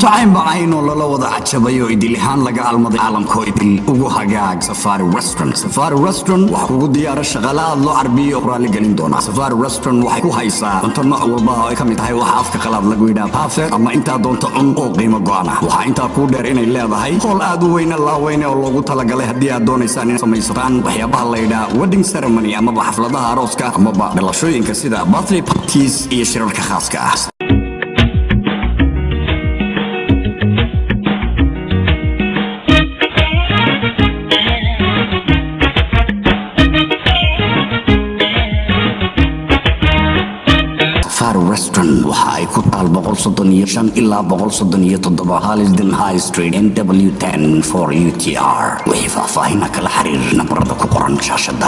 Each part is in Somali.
cunto caynba cayn oo lala wada cajabay oo idil ahaan laga almaday caalamkoo idil ugu hagaag safari restaurant safari restaurant waxaa kugu diyaara shaqaale aad loo carbiyo oo raalli gelin doona safari restaurant waxay ku haysaa cunto nooc walba oo ay ka mid tahay waxa afka qalaad lagu yidhaha perfect ama intaa doonto cun oo qiimo go'an ah waxaa intaa kuu dheer inay leedahay hool aad u weyne laaweyne oo loogu talagalay haddii aad doonaysaan in samaysataan waxyaabaha la yidhaha wedding ceremony amaba xafladaha arooska amaba dhalashooyinka sida birthday parties iyo shirarka khaaska ah safari restaurant waxa ay ku taal ilaa halisden high street nw for utr wixii faahfaahina kala xiriir nambarada ku qoran shaashada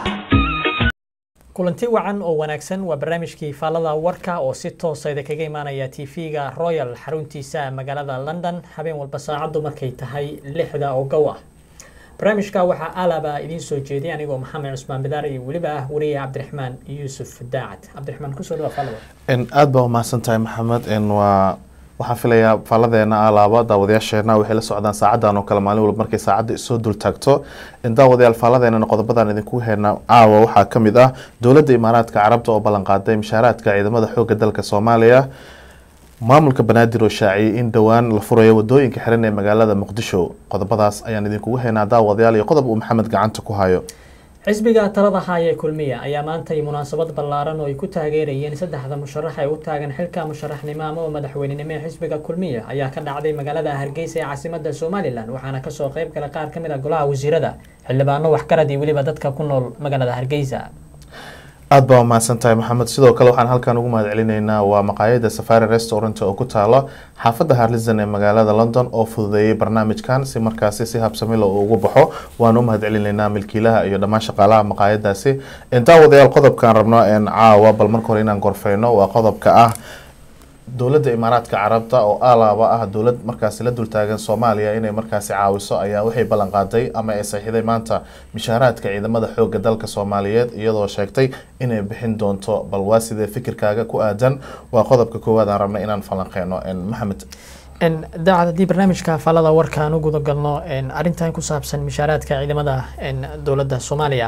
kulanti wacan oo wanaagsan waa barnaamijkii faallada warka oo si toosa idinkaga imaanaya tv-ga royal xaruntiisa magaalada london habeen walba saacaddu markay tahay lixda oo gow ah barnaamijka waxaa alaba idiin soo jeeday anigoo maxamed cusmaan bidaar iyo weliba ah wariye cabdiraxmaan yuusuf daacad cabdiraxmaan kusoo dhawa faallada aada baa umahadsan tahay maxamed waa waxaan filayaa faalladeena alaaba daawadayaasheena waxay la socdaan saacadan oo kale maalin walba markay saacadda isoo dul taagto daawadayaal faalladeena qodobadan idinku heyna caawa waxaa ka mid ah dowladda imaaraadka carabta oo ballanqaaday mishaaraadka ciidamada xooga dalka soomaaliya maamulka banaadir oo shaaciyay in dhowaan la furayo wadooyinka xiran ee magaalada muqdisho qodobadaas ayaan idinkugu haynaa daawadayaal iyo qodob uu maxamed gacanta ku hayo xisbiga talada haya kulmiya ayaa maantay munaasabad ballaaran oo ay ku taageerayeen saddexda musharax ee u taagan xilka musharaxnimo ama madaxweynenimo ee xisbiga kulmiya ayaa ka dhacday magaalada hargeysa ee caasimada somalilan waxaana kasoo qayb gala qaar ka mid a golaha wasiirada xildhibaano waxgarad iyo weliba dadka ku nool magaalada hargeysa aada baa umahadsan tahay maxamed sidoo kale waxaan halkan ugu mahad celinaynaa waa maqaayada safari restaurant oo ku taalo xaafadda harlizon ee magaalada london oo fududeeyay barnaamijkan si markaasi si habsamilo uu ugu baxo waan u mahad celinaynaa milkiilaha iyo dhammaan shaqaalaha maqaayadaasi daawadayaal qodobkaan rabno caawa bal marka hore inaan gorfeyno waa qodobka ah dowladda imaaraadka carabta oo alaaba ah dowlad markaasi la dultaagan soomaaliya inay markaasi caawiso ayaa waxay ballan qaaday ama ay saxiixday maanta mishaaraadka ciidamada xooga dalka soomaaliyeed iyadoo sheegtay inay bixin doonto bal waa sidee fikirkaaga ku aadan waa qodobka koowaad aan rabnay inaan falanqeyno maxamed daacad haddii barnaamijka faallada warka aan u guda galno arrintan ku saabsan mishaaraadka ciidamada dowladda soomaaliya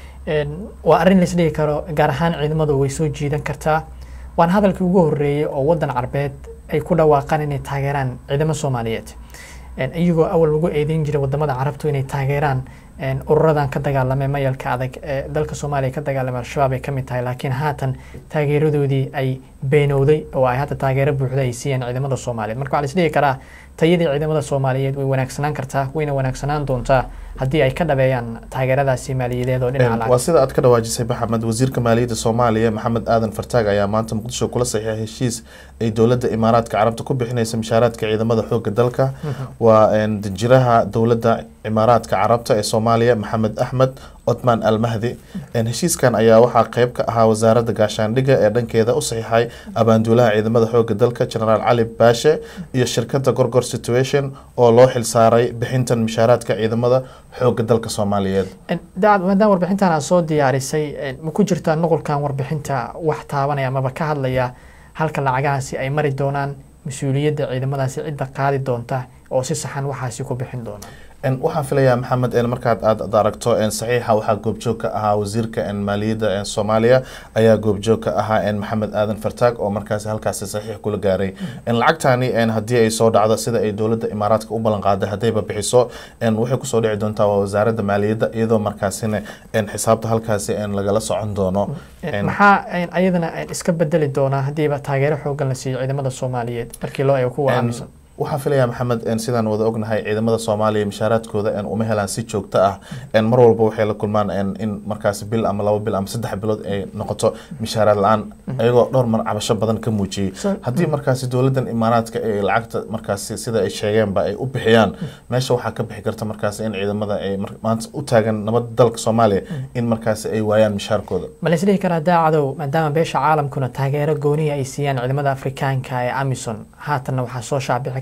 waa arrin laisdhigi karo gaar ahaan ciidamadu way soo jiidan kartaa waana hadalkii ugu horeeyey oo wadan carbeed ay ku dhawaaqaan inay taageeraan ciidamo soomaaliyeed iyagoo awal lagu eedeyn jiray wadamada carabtu inay taageeraan ururadan ka dagaalamay mayalka adag ee dalka soomaaliya ka dagaalamay al-shabaab ay kamid tahay laakiin haatan taageeradoodii ay beenowday oo ay hadda taageero buuxda ay siiyeen ciidamada soomaaliyeed marka waxaa la isdhigi karaa tayadii ciidamada soomaaliyeed way wanaagsanaan kartaa wayna wanaagsanaan doontaa haddii ay ka dhabeeyaan taageeradaasi maaliyadeed oo dhinaca waa sida aad ka dhawaajisay maxamed wasiirka maaliyadda soomaaliya maxamed aadan fartaag ayaa maanta muqdisho kula saxiixay heshiis ay dowladda imaaraadka carabta ku bixinaysa mishaaraadka ciidamada xooga dalka waa danjiraha dowladda imaaraadka carabta ee soomaaliya maxamed axmed codmaan almahdi heshiiskan ayaa waxaa qeyb ka ahaa wasaaradda gaashaandhigga ee dhankeeda u saxiixay abaanduulaha ciidamada xooga dalka genaraal cali baashe iyo shirkadda gorgor situation oo loo xilsaaray bixintan mishaaraadka ciidamada xooga dalka soomaaliyeed dacad maadaama warbixintan aad soo diyaarisay ma ku jirtaa nuqulkan warbixinta wax taabanaya amaba ka hadlaya halka lacagahaasi ay mari doonaan mas-uuliyadda ciidamadaasi cidda qaadi doonta oo si saxan waxaasi ku bixin doona waxaan filayaa maxamed markaad aad aragto saxiixa waxaa goobjoog ka ahaa wasiirka maaliyadda soomaaliya ayaa goobjoog ka ahaa maxamed aadan fartaag oo markaasi halkaasi saxiix kula gaaray lacagtani haddii ay soo dhacdo sida ay dowladda imaaraadka u ballan qaaday haddayba bixiso waxay kusoo dhici doontaa waa wasaaradda maaliyadda iyadoo markaasina xisaabta halkaasi lagala socon doono maxaa ayadana iska bedeli doonaa haddiiba taageero xoogan la siiyo ciidamada soomaaliyeed markii loo eego kuwa aaminsan waxaan filayaa maxamed sidaan wada ognahay ciidamada soomaaliya mishaaraadkooda uma helaan si joogto ah mar walba waxay la kulmaan in markaasi bil ama laba bil ama saddex bilood ay noqoto mishaaraad la-aan ayagoo dhowr mar cabasho badan ka muujiyey haddii markaasi dowladan imaaraadka ay lacagta markaasi sida ay sheegeenba ay u bixiyaan meesha waxaa ka bixi karta markaasi in ciidamada ay maanta u taagan nabad dalka soomaaliya in markaasi ay waayaan mishaarkooda ma la isdhihi karaa daacadow maadaama beesha caalamkuna taageero goonihi ay siiyaan ciidamada afrikaanka ee amison haatanna waxaa soo shaacbixi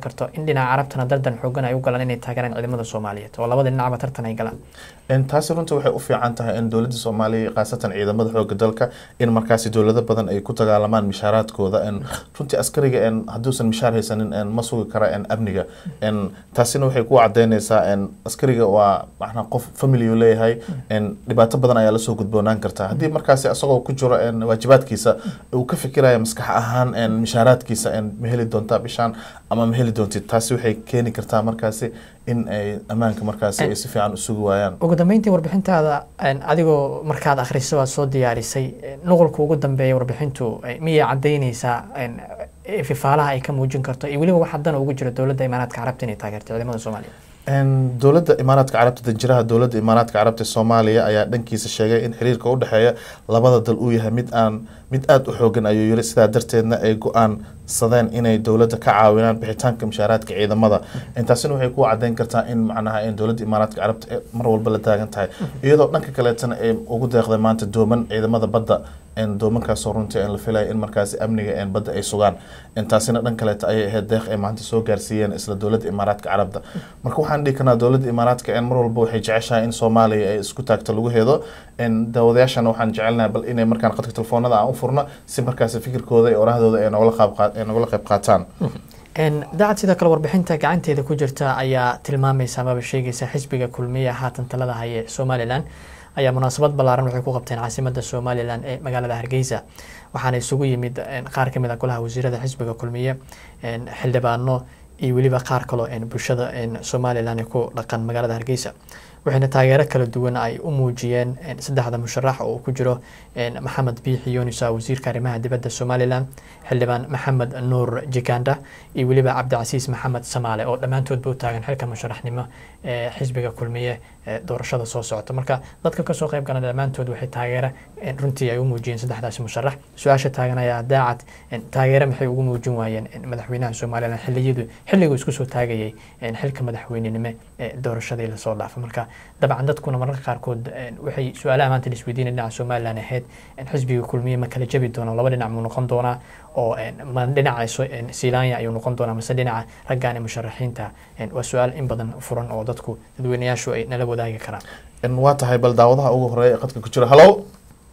karto in dhinaca carabtana dardan xoogan ay u galaan inay taageeraan ciidamada soomaaliyeed oo labada dhinacba tartan ay galaan En taasi runtii waxay u fiican tahay in dowladda soomaaliya khaasatan ciidamada xooga dalka in markaasi dowlado badan ay ku dagaalamaan mishaaraadkooda en runtii askariga en hadduusan mishaar haysanin en ma sugi kara en amniga en taasina waxay ku cadeyneysaa en askariga waa macnaa qof family uu leeyahay en dhibaato badan ayaa lasoo gudboonaan kartaa haddii markaasi asagoo ku jiro en waajibaadkiisa uu ka fikiraya maskax ahaan en mishaaraadkiisa en ma heli doontaa bishaan ama ma heli doontid taasi waxay keeni kartaa markaasi in ay ammaanka markaasi ay si fiican u sugi waayaan ugu dambeyntii warbixintaada een, adigoo markaad akhriso aad soo diyaarisay een, nuqulka ugu dambeeya warbixintu eh, miyay cadaynaysaa een, eh, fifaalaha ay ka muujin karto iyo weliba wax haddana ugu jiro dowladda imaaraadka carabta inay taageerto ciidamada soomaaliya En, dowladda imaaraadka carabta danjiraha dowladda imaaraadka carabta ee soomaaliya ayaa dhankiisa sheegay in xiriirka u dhexeeya labada dal uu yahay mid aan mid aada u xoogan ayuu yiri sidaa darteedna ay go-aansadeen inay dowladda ka caawinaan bixitaanka mishaaraadka ciidamada intaasina waxay ku cadeyn kartaa in macnaha in dowladda imaaraadka carabta ay mar walba la taagan tahay iyadoo dhanka kaleetana ay ugu deeqday maanta dooman ciidamada badda en doomankaasoo runtii en la filaya in markaasi amniga en badda ay sugaan intaasina dhan kaleeta ayay ahayd deeq ay maanta soo gaarsiiyeen isla dowladda imaaraadka carabta marka waxaan dhihi karnaa dowladda imaaraadka en mar walba waxay jeceshahay in soomaaliya ay isku taagto lagu hedo en daawadayaashana waxaan jecelnahay bal inay markaan qadka telefoonada aan u furno si markaasi fikirkooda iyo orahdooda ay nogala qaab qaa- ay nogala qayb qaataan Een, daacad sidoo kale warbixinta gacanteeda ku jirta ayaa tilmaamaysa amaba sheegaysa xisbiga kulmiya haatan talada haya ee somalilan ayaa munaasabad ballaaran waxay ku qabteen caasimada somalilan ee magaalada hargeysa waxaana isugu yimid een, qaar ka mid ah golaha wasiirada xisbiga kulmiye een, xildhibaano iyo weliba qaar kaloo een, bulshada een, somalilan ee ku dhaqan magaalada hargeysa waxayna taageero kala duwan ay u muujiyeen een, saddexda musharax oo uu ku jiro een, maxamed biixi yunusa wasiirka arrimaha dibadda somalilan xildhibaan maxamed nuur jiganda iyo weliba cabdicasiis maxamed samaale oo dhammaantoodba u taagan xilka musharaxnimo ee xisbiga kulmiye ee doorashada soo socota marka dadka kasoo qayb gala dhammaantood waxay taageero een, runtii ay u muujiyeen saddexdaasi musharax su-aasha taagan ayaa daacad een, taageero maxay ugu muujin waayeen een, madaxweynaha somalilan xiliyadu xilliguu isku soo taagayay een, xilka madaxweynenimo ee doorashadii lasoo dhaafay marka dabcan dadkuna mararka qaarkood een, waxay su-aalaha maanta la isweydiinaya dhinaca somalilan ahayd een, xisbiga kulmiye ma kala jabi doona laba dhinac muu noqon doonaa oo een, ma dhinaca so- een, silaanya ayuu noqon doonaa mase dhinaca raggaan ee musharaxiinta een, waa su-aal in badan furan oo dadku dadweynayaashu ay nala wadaagi karaan En waa tahay bal daawadaha ugu horeeya ee qadka ku jira hallo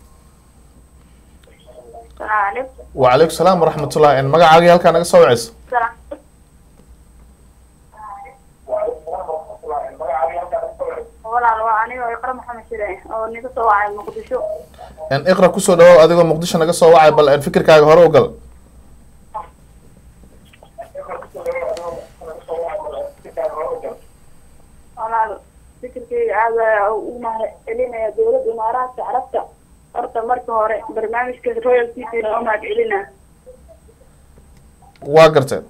Waalaikum wacalaykum salaam waraxmatullah en magacaagii halkaa naga soo waceyso salaam. walaal waa aniga iqra maxamed shire oo niga soo wacay muqdisho en iqra kusoo dhawow adigoo muqdisho naga soo wacay bal en fikirkaaga hore u gal walaal fikirkeyga aad ayaa ugu mahadcelinaya dowladda imaaraadka carabta horta marka hore barnaamijka royal t v loo mahadcelina waa garteen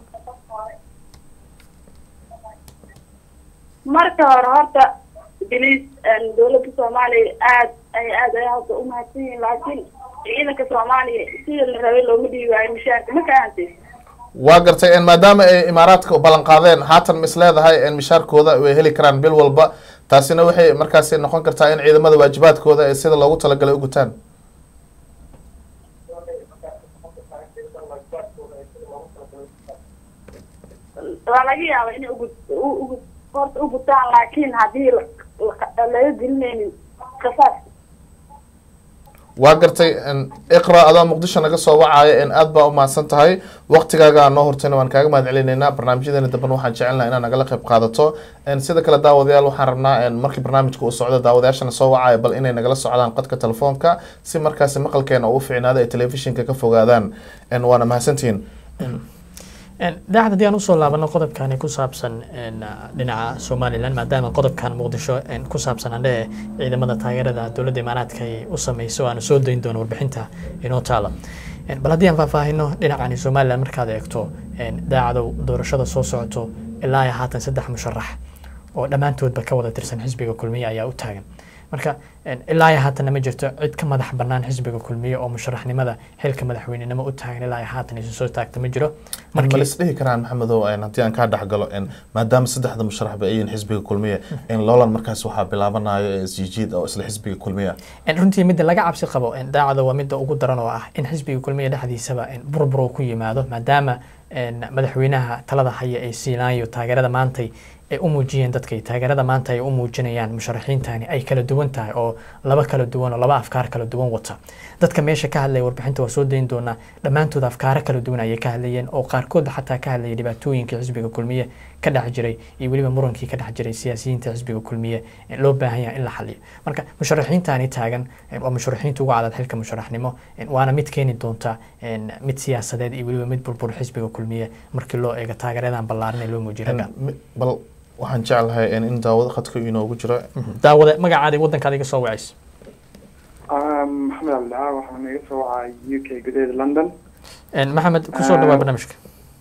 marka hore horta bilis dowladda soomaaliya aad ay aad ay hadda u mahadsan yihiin laakiin ciidanka soomaaliya sida la rabay looma dhiibi waayo mushaarka ma fahamtay waa gartay en maadaama ay imaaraadka ballan qaadeen haatan ma is leedahay en mishaarkooda way heli karaan bil walba taasina waxay markaasi noqon kartaa in ciidamada waajibaadkooda ay sida loogu talagalay u gutaan waa laga yaaba inay ugu u- ugu horta u gutaan laakiin haddii la- la- laga gelinaynin kasaas waa gartay en iqra adoo muqdisho naga soo wacaya en aad baa u mahadsan tahay waqtigaaga aan noo hortayna waan kaaga mahad celinaynaa barnaamijyadeena damben waxaan jecelnaha inaad nagala qayb qaadato en sida kale daawadayaal waxaan rabnaa en markii barnaamijka uu socdo daawadayaashana soo wacaya bal inay nagala socdaan qadka telefoonka si markaasi maqalkeena uu fiicnaado ay telefishinka ka fogaadaan en waana mahadsantihiin daacad haddii aan usoo laabano qodobkani ku saabsan een, dhinaca somalilan maadaama qodobkan muqdisho een, ku saabsan andhe ciidamada taageerada dowladda imaaraadka ay u sameyso aanu soo dayn doono warbixinta inoo taala Een, bal haddii aan faahfaahino dhinacani somalilan markaad eegto een, daacadow doorashada soo socoto ilaa iyo haatan saddex musharax oo dhammaantoodba ka wada tirsan xisbiga kulmiye ayaa u taagan marka ilaa iyo haatana ma jirto cid ka madax bannaan xisbiga kulmiye oo musharaxnimada xilka madaxweynenimo u taagan ilaa iyo haatan isu soo taagta ma jiro ma la isdhihi karaan maxamedow haddii aan kaa dhexgalo maadaama saddexda musharaxba ay yihiin xisbiga kulmiye in loolan markaas waxaa bilaabanayo isjijiid oo isla xisbiga kulmiye runtii midda laga cabsi qabo daacada waa midda ugu daran oo ah in xisbiga kulmiye dhexdiisaba burbur uu ku yimaado maadaama madaxweynaha talada haya ee siilaanyo taageerada maantay ay u muujiyeen dadkay taageerada maanta ay u muujinayaan musharaxiintani ay kala duwan tahay oo laba kala duwan oo laba afkaar kala duwan wata dadka meesha ka hadlaya warbixinta waa soo dayn doonaa dhammaantood afkaaro kala duwan ayay ka hadlayeen oo qaarkood xataa ka hadlayay dhibaatooyinkii xisbiga kulmiye ka dhex jiray iyo weliba murankii ka dhex jiray siyaasiyiinta xisbiga kulmiye loo baahan yahay in la xaliyo marka musharaxiintani taagan waa musharaxiinta ugu cadad xilka musharaxnimo waana mid keeni doonta mid siyaasadeed iyo weliba mid burbur xisbiga kulmiye markii loo eego taageeradan ballaaran ee loo muujiyo ragga bal waxaan jeclahay in daawado khadka inoogu jiro daawade magacaada wadankaada iga soo wacayso maxamed cabdilaa waxaan iga soo wacay u k gudaheeda london maxamed kusoo dhawaa barnaamijka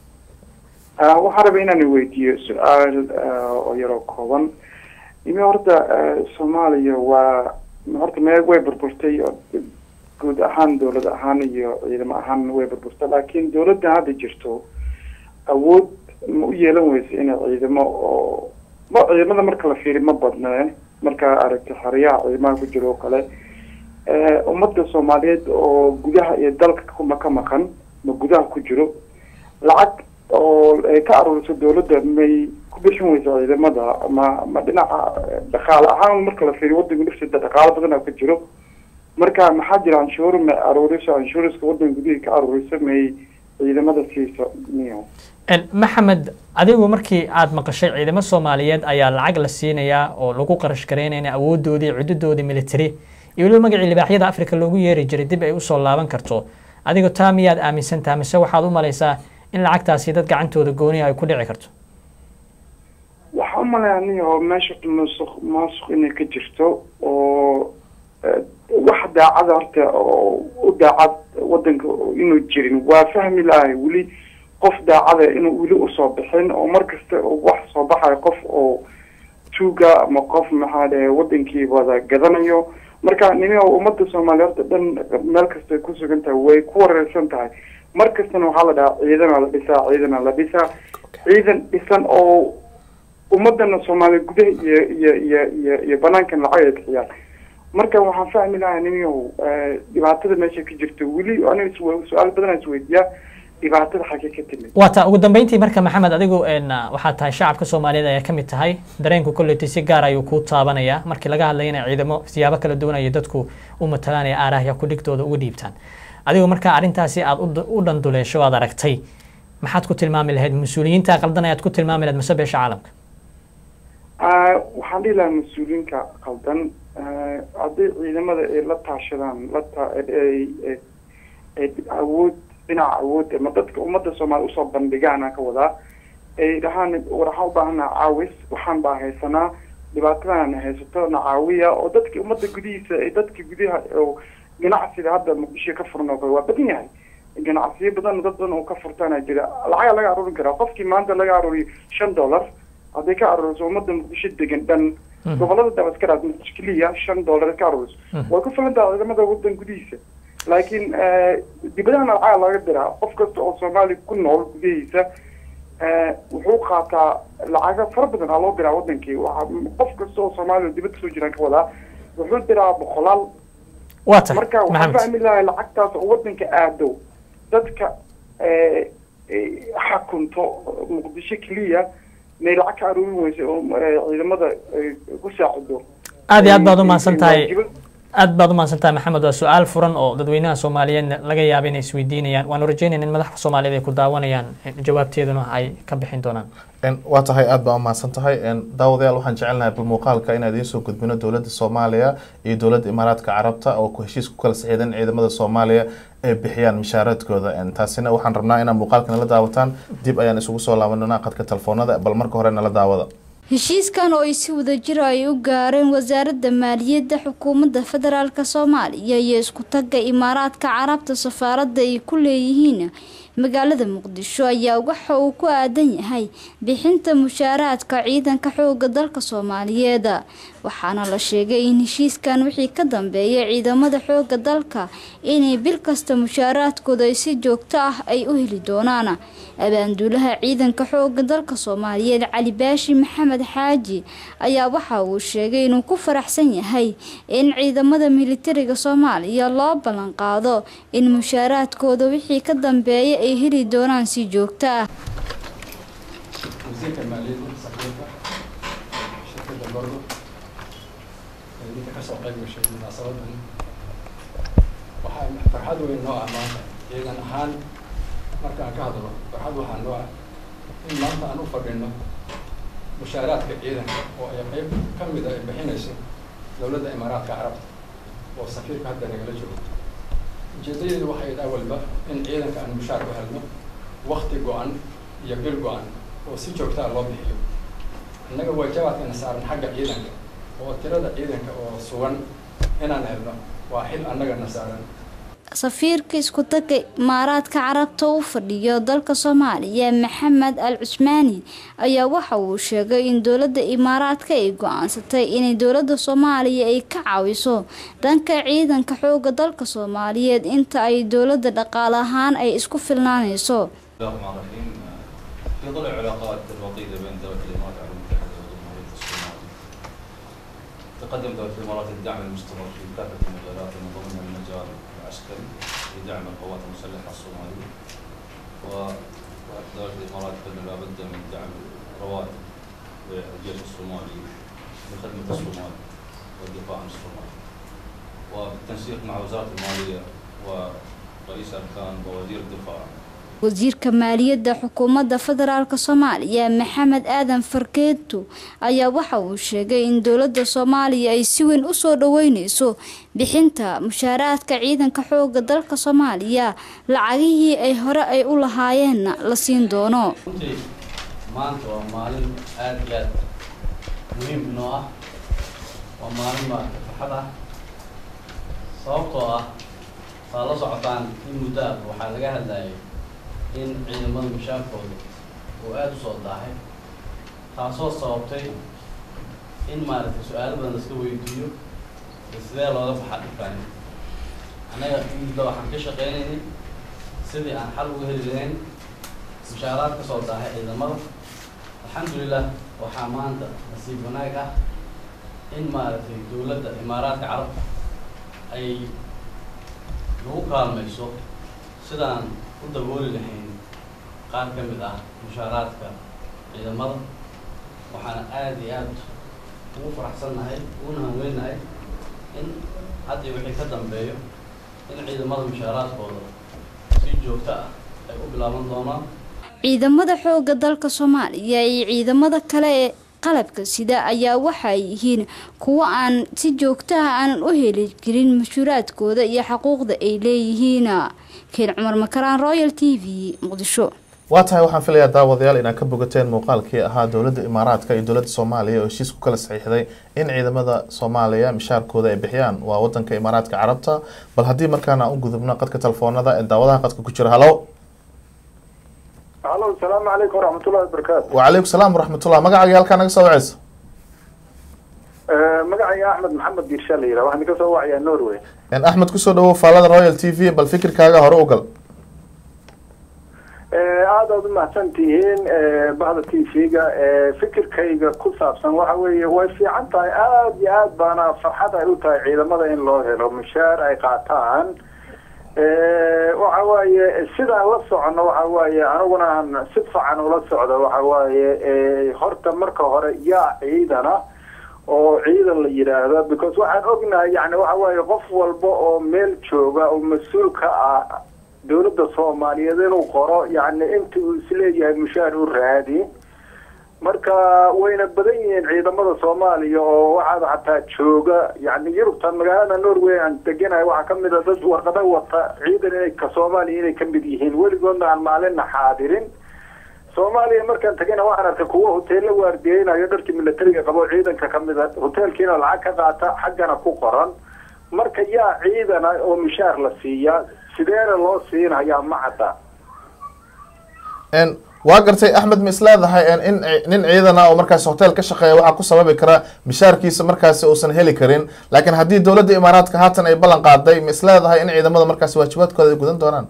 waxaan rabay inaan weydiiyo su-aal oo yaroo kooban imi horta soomaaliya waa horta mee way burburtay guud ahaan dowlad ahaan iyo ciidamo ahaan way burburtay laakiin dowladda hadda jirto awood ma u yeelan weysa inay ciidamo oo ma ciidamada marka la fiiri ma badne markaa aragti xeryaha ciidamaha ku jiro oo kale ummadda soomaaliyeed oo gudaha iyo dalka ma ka maqan ma gudaha ku jiro lacag oo ay ka aruuriso dowladda may ku bixin weysa ciidamada ma ma dhinaca dhaqaale ahaan marka la fiiriyo wadanka dhifsida dhaqaalo badana ka jiro marka maxaa jira anshuur may aruuriso anshuuriska wadanka gudihii ka aruuriso may ciidamada siiso miyo maxamed adigu markii aada maqashay ciidamo soomaaliyeed ayaa lacag la siinayaa oo lagu qarash garaynayna awoodoodii cududoodii military iyo weliba magacii libaaxyada africa loogu yeeri jiray dib ay usoo laaban karto adigo taa miyaad aaminsantaha mise waxaad u malaysaa in lacagtaasi dad gacantooda gooniya ay ku dhici karto waxaa umalaya niyo meesha musuq maasuq inay ka jirto oo wax daacada horta oo u daacad wadanka inuu jirin waa fahmi lahay weli qof daacada inuu weli usoo bixin oo mar kasta wax soo baxayo qof oo tuuga ama qof maxaa dhahe wadankii wada gadanayo marka nimi ummadda soomaaliya horta dhan meel kastay ku sugan tahay way ku wareersan tahay mar kastana waxaa la dhahaa ciidana la dhisaa ciidana la dhisaa ciidan dhisan oo ummadana soomaaliya gudaha iyo iyo iyo iyo iyo banaankan lacag ay bixiyaan marka waxaan fahmi lahaa nimiyow dhibaatada meesha ka jirto weli aniga su-aal badanaa isweydiiyaa dhibaatada xagee ka timid waa taa ugu dambeyntii marka maxamed adigu waxaa tahay shacabka soomaaliyeed ayaa kamid tahay dareenku kolleyti si gaar ayuu kuu taabanaya markii laga hadlaya inay ciidamo siyaabo kala duwan ay dadku u matalanaya aarahya kudhigtooda uga dhiibtaan adigu marka arrintaasi aada u dhanduleesho aad aragtay maxaad ku tilmaami lahayd mas-uuliyiinta qaldan ayaad ku tilmaami lahayd mase beesha caalamka waxaan dhihi lahaa mas-uuliyiinka qaldan hadday ciidamada ay la taashadaan la ta awood dhinaca awood ama dadka ummadda soomaaliya usoo bandhigaan aan ka wadaa ay dhahaan war waxaan u baahanaa caawis waxaan baa haysanaa dhibaatadan haysato na caawiya oo dadka ummadda gudihiisa ay dadka gudaha oo ganacsiga hadda muqdisho ka furan oo kale waa badan yahay ganacsiyo badan dad badan oo ka furtaana jira lacagaa laga aruurin karaa qofkii maanta laga aruuriyo shan dollar hadday ka aruuriso ummadda muqdisho degan dhan gobolada dabaskaraad muqdisho keliya shan dollar ka aruuriso way ku filan tahay ciidamada wadan gudihiisa laakiin dibadahana lacaga laga diraa qof kasta oo soomaaliya ku nool gudahiisa wuxuu qaataa lacaga fara badan aa loo diraa wadankii waa qof kasta oo soomaaliya dibadda soo jiraan ka wadaa wuxuu diraa boqolaal waa tahay marka waxaan fahmi lahay lacagtaas oo wadanka aado dadka xakunto muqdisho keliya may lacag ka aruurin weysa oo ciidamada ku saacido aad iyo aad baad umahadsan tahay aad baad umahadsan tahay maxamed waa su-aal furan oo dadweynaha soomaaliyeed laga yaaba inay isweydiinayaan waanu rajeynayna in madaxda soomaaliyeed ay ku daawanayaan jawaabteeduna ay ka bixin doonaan waa tahay aada baa umahadsan tahay daawadayaal waxaan jecelnahay bal muuqaalka inaan idiin soo gudbino dowladda soomaaliya iyo dowladda imaaraadka carabta oo ku heshiis ku kala saxiidan ciidamada soomaaliya ay bixiyaan mishaaradkooda taasina waxaan rabnaa inaad muuqaalka nala daawataan dib ayaan isugu soo laabanana qadka telefoonada bal marka hore nala daawada heshiiskan oo ay si wadajir ay u gaareen wasaaradda maaliyadda xukuumadda federaalk soomaaliya iyo isku tagga imaaraadka carabta safaaradda ay ku leeyihiin magaalada muqdisho ayaa waxa uu ku aadan yahay bixinta mushaaraadka ciidanka xooga dalka soomaaliyeed waxaana la sheegay in heshiiskan wixii ka dambeeya ciidamada xooga dalka inay bil kasta mushaaraadkooda ay si joogto ah ay u heli doonaan abaanduulaha ciidanka xooga dalka soomaaliyeed cali baashi maxamed xaaji ayaa waxa uu sheegay inuu ku faraxsan yahay in ciidamada militariga soomaaliya loo ballan qaado in mushaaraadkooda wixii ka dambeeya ay heli doonaan si joogto ah wasiirka maaliyadda safiirka shirkadda bordo ee ninka kasoo qayb gashay munaasabadan waxaa farxad weyn noo ah maanta ciidan ahaan markaan ka hadlo farxad waxaa noo ah in maanta aan u fadhino mushaaraadka ciidanka oo ay qayb ka mid a ay bixinayso dowladda imaaraadka carabta oo safiirka hadda nagala joogo ujeedadeedu waxay dhaa walba in ciidanka aan mushaar u helno wakti go-an iyo bil go-an oo si joogtaa loo bixiyo innaga waajabaadkana saaran xagga ciidanka oo tirada ciidanka oo sugan inaan helno waa xil annagana saaran safiirka isku taga imaaraadka carabta u fadhiyo dalka soomaaliya maxamed al cusmaani ayaa waxa uu sheegay in dowladda imaaraadka ay go-aansatay inay dowladda soomaaliya ay ka caawiso dhanka ciidanka xooga dalka soomaaliyeed inta ay dowladda dhaqaale ahaan ay isku filnaanayso بسم الله الرحمن الرحيم في ظل العلاقات الوطيدة بين دولة الإمارات العربية المتحدة وجمهورية الصومال تقدم دولة الإمارات الدعم المستمر في كافة المجالات من ضمنها المجال العسكري لدعم القوات المسلحة الصومالية ودولة الإمارات تبذل لا بد من دعم رواتب للجيش الصومالي لخدمة الصومال والدفاع عن الصومال وبالتنسيق مع وزارة المالية ورئيس أركان ووزير الدفاع wasiirka maaliyadda xukuumadda federaalk soomaaliya maxamed aadan farkeeto ayaa waxa uu sheegay in dowladda soomaaliya ay si weyn usoo dhaweyneyso bixinta mushaaraadka ciidanka xooga dalka soomaaliya lacagihii ay hore ay u lahaayeenna la siin doono runtii maanta waa maalin aada iyo aad muhiim inoo ah waa maalin maarata farxad ah sababtoo ah saa la socotaan in muddo ah waxaa laga hadlayay in ciidamada mushaarkooda uu aada u soo daahay taasoo sababtay in maaragtay su-aalo badan laska weydiiyo iyo sidee looga baxaa dhibkaani annaga muddo waxaan ka shaqeynaynay sidii aan xal uga heli lahayn mushaaraad ka soo daahay ciidamada alxamdulilah waxaa maanta nasiib wanaag ah in maaragtay dowladda imaaraadka carabta ay nagu kaalmayso sidaan u dabooli lahayn qaar ka mid ah mushaaraadka ciidamada waxaana aada iyo aada ugu faraxsannahay uguna hanweynahay in haddii wixii ka dambeeyo in ciidamada mushaaraadkooda si joogto ah ay u bilaaban doonaan ciidamada xooga dalka soomaaliya iyo ciidamada kale ee qalabka sida ayaa waxay yihiin kuwo aan si joogto ah aanan u heli jirin mashhuuraadkooda iyo xaquuqda ay leeyihiin keen cumar makaraan royal t v muqdisho waa tahay waxaan filayaa daawadayaal inaad ka bogateen muuqaalkii ahaa dowladda imaaraadka iyo dowladda soomaaliya oo heshiis ku kala saxiixday in ciidamada soomaaliya mishaarkooda ay bixiyaan waa wadanka imaaraadka carabta bal haddii markaan aan u gudubno qadka telefoonada ee daawadaha qadka ku jira halo halo asalaamu calaykum waraxmatullahi wabarakaatu wacalaykum salaam waraxmatullah magacaaga halkaa naga soo waceysa magacayga axmed maxamed diirsha la yidhaha waxaan ka soo wacayaa norway axmed kusoo dhawow faalada royal t v bal fikirkaaga hore u gal aada aad u mahadsan tihiin bahda t v-ga fikirkayga ku saabsan waxa weeye way fiican tahay aada iyo aad baana farxad ay u tahay ciidamada in loo helo mushaar ay qaataan waxa waaye sidaan la socono waxa waaye aniguna aan si fiican ula socdo waxa waaye horta marka hore yaa ciidana oo ciidan la yidhaahdo because waxaan ognahay yani waxa waaye qof walba oo meel jooga oo mas-uul ka ah dowladda soomaaliyeed inuu qoro yani inta uu isleeyahay mushaar u raadi marka wayna badan yihiin ciidamada soomaaliya oo waxaad xataa jooga yani yurubtan magaalada norway aan deganahay waxaa kamid a dad warqada wata ciidan inay ka soomaaliya inay kamid yihiin weligoodna aan maalinna xaadirin soomaaliya markaan tagayna waxaan arkay kuwo hoteella waardiyeynayo dharkii militariga qabo ciidanka kamid a hoteelkiina lacag ka qaata xaggana ku qoran marka yaa ciidana oo mishaar la siiyaa sideena loo siinayaa ma cadda En, waa gartay axmed ma isleedahay en, in nin ciidan ah oo markaas hotel ka shaqeeya waxaa ku sababi kara mishaarkiisa markaasi uusan heli karin laakiin haddii dowladda imaaraadka haatan ay ballan qaaday ma isleedahay in ciidamada markaasi waajibaadkooda ay gudan doonaan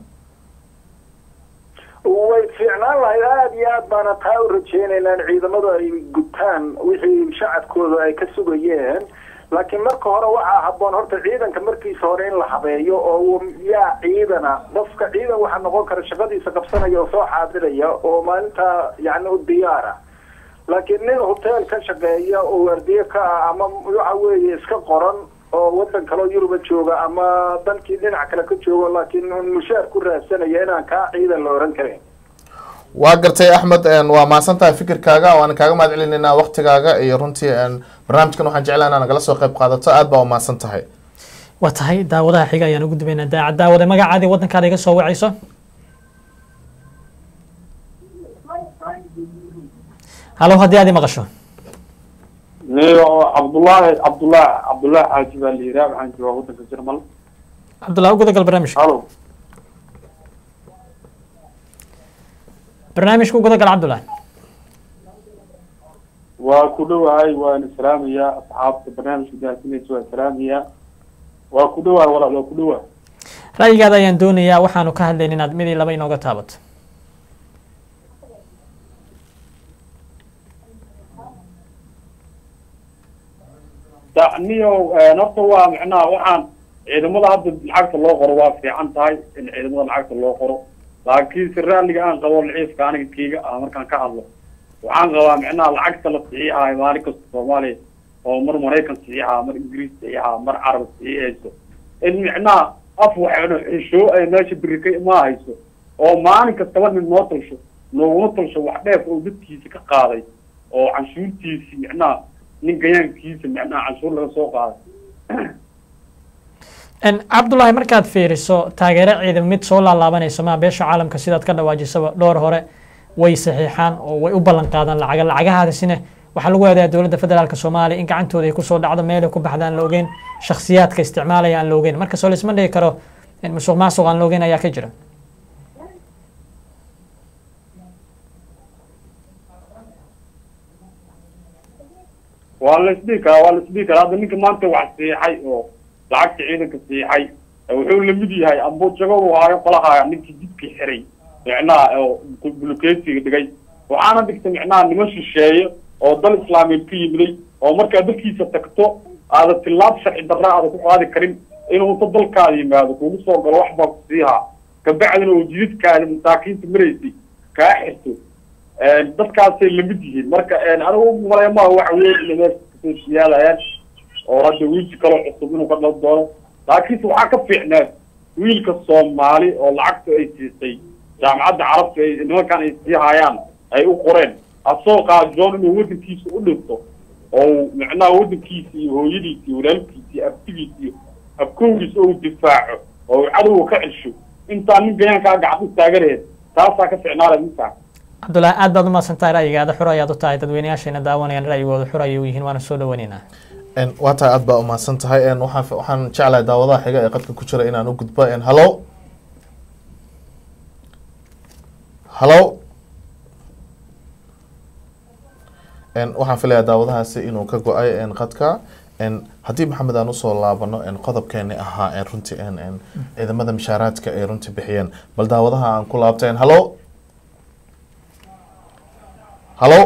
way fiicnaan lahayd aada iyo aad baana taa u rajeynaynaa in ciidamadu ay gutaan wixii shacabkooda ay ka sugayeen laakiin marka hore waxaa habboon horta ciidanka markiisa hore in la habeeyo oo uu yaa ciidana qofka ciidan waxaa noqon kara shaqadiisa qabsanaya oo soo xaadiraya oo maalintaa yacni u diyaara laakiin nin hotel ka shaqeeya oo waardiye ka ah ama waxa weeye iska qoran oo wadan kale oo yuruba jooga ama dalkii dhinac kale ka joogo laakiin un mushaar ku raadsanaya inaan kaa ciidan la oran karin waa gartay axmed en, waa mahadsan tahay fikirkaaga waan kaaga mahad celinaynaa waktigaaga iyo runtii en, barnaamijkan waxaan jeclaa inaa nagala soo qayb qaadato aad baa umahadsan tahay waa tahay daawadaha xiga ayaan ugu dubaynaa daacad daawade magacaadii waddankaada iga soo wacayso halow haddii aad i maqasho cabdullaahi cabdullaahi cabdullaahi xaaji baa la yidhaha waxaan joogaa waddanka jarmal cabdullah u gudagal barnaamijka halo barnaamijka u gudagal cabdullah waa ku dhowahay waana salaamayaa asxaabta barnaamijka daasinaysa waa salaamayaa waa ku dhowahay walaal waa ku dhowahay ra'yigaada ayaan doonayaa waxaanu ka hadlayn inaad mid iyo laba inooga taabato daniyow horta waa macnaha waxaan ciidamada hadda lacagta loo qoro waa fiican tahay in ciidamada lacagta loo qoro laakiin si raalliga aan qabo laciifka aniga keyga ah markaan ka hadlo waxaan qabaa macnaha lacagta la saxiixayo maalin kasta soomaaliya oo mar maraykan saxiixaa mar ingiriis saxiixaa mar carab saxiixayso in macnaha af waxayna xishoo ay meesha beri ka ma hayso oo maalin kastaba nin noo talsho nooguma talsho wax dheef oo dadkiisa ka qaaday oo canshuurtiisi macnaha nin gayaankiisa macnaha canshuur laga soo qaaday En, cabdullaahi markaad fiiriso taageero ciidan mid soo laalaabanayso maa beesha caalamka sidaad ka dhawaajisaba dhowr hore way saxiixaan oo way u ballan qaadaan lacaga lacagahaasina waxaa lagu eedeyaa dowladda federaalk soomaaliya in gacantooda ay kusoo dhacdo meelay ku baxda aan la ogeyn shakhsiyaadka isticmaalaya aan la ogeyn marka soo laisma dhigi karo in musuq maasuq aan la ogeyn ayaa ka jira waa la isdhihi karaa waa la isdhihi karaa hadda ninka maanta wax siixay oo lacagta ciidanka siixay wuxuu lamid yahay ambujago uu haayo qolahaya ninkii jidkii xiray micnaha oo buluketiga dhigay waxaana dhigtay micnaha niman shisheeye oo dal islaameed ka yimiday oo markaa dalkiisa tagto aada tilaab sharci darra aada ku qaadi karin inuu inta dalkaada yimaado kugu soo galo wax baa ku siihaa kabacdina oo jididkaada masaakiinta maraysay kaa xirto dadkaasay lamid yihiin marka anigu malaya maaha wax weyn inay meesha kasoo siyaalayaan oo hadda wiilki kaloo cusub inuu ka dhal doono laakiinse waxaa ka fiicneed wiilka soomaali oo lacagta ay siisay jaamacadda carabta ay nimankan ay sii hayaan ay u qoreen asoo qaajoon inuu waddankiisa u dhinto oo macnaha waddankiisa iyo hooyadiisa iyo walaalkiisa iyo abtigiisa iyo abkowgiisa oo difaaco oo cadowga ka cesho intaa nin gayaankaa gacan u taaganaheed taasaa ka ficnaala ninkaa cabdullaahi aad baad umahadsan tahay ra'yigaada xur ayaad u tahay dadweynayaashayna daawanayaan ra'yigooda xur ayay u yihiin waana soo dhaweynaynaa En, waa tahay aad baa umahadsan tahay En, waxaan waxaan jeclahay daawadaha xiga ee qadka ku jira inaan u gudbo En, hallo hallo En, waxaan filayaa daawadahaasi inuu ka go-ay En, qadka En, haddii maxamed aan usoo laabano En, qodobkeeni ahaa En, runtii En, En, ciidamada mishaaraadka ay runtii bixiyeen bal daawadaha aan ku laabto En, hallo hallo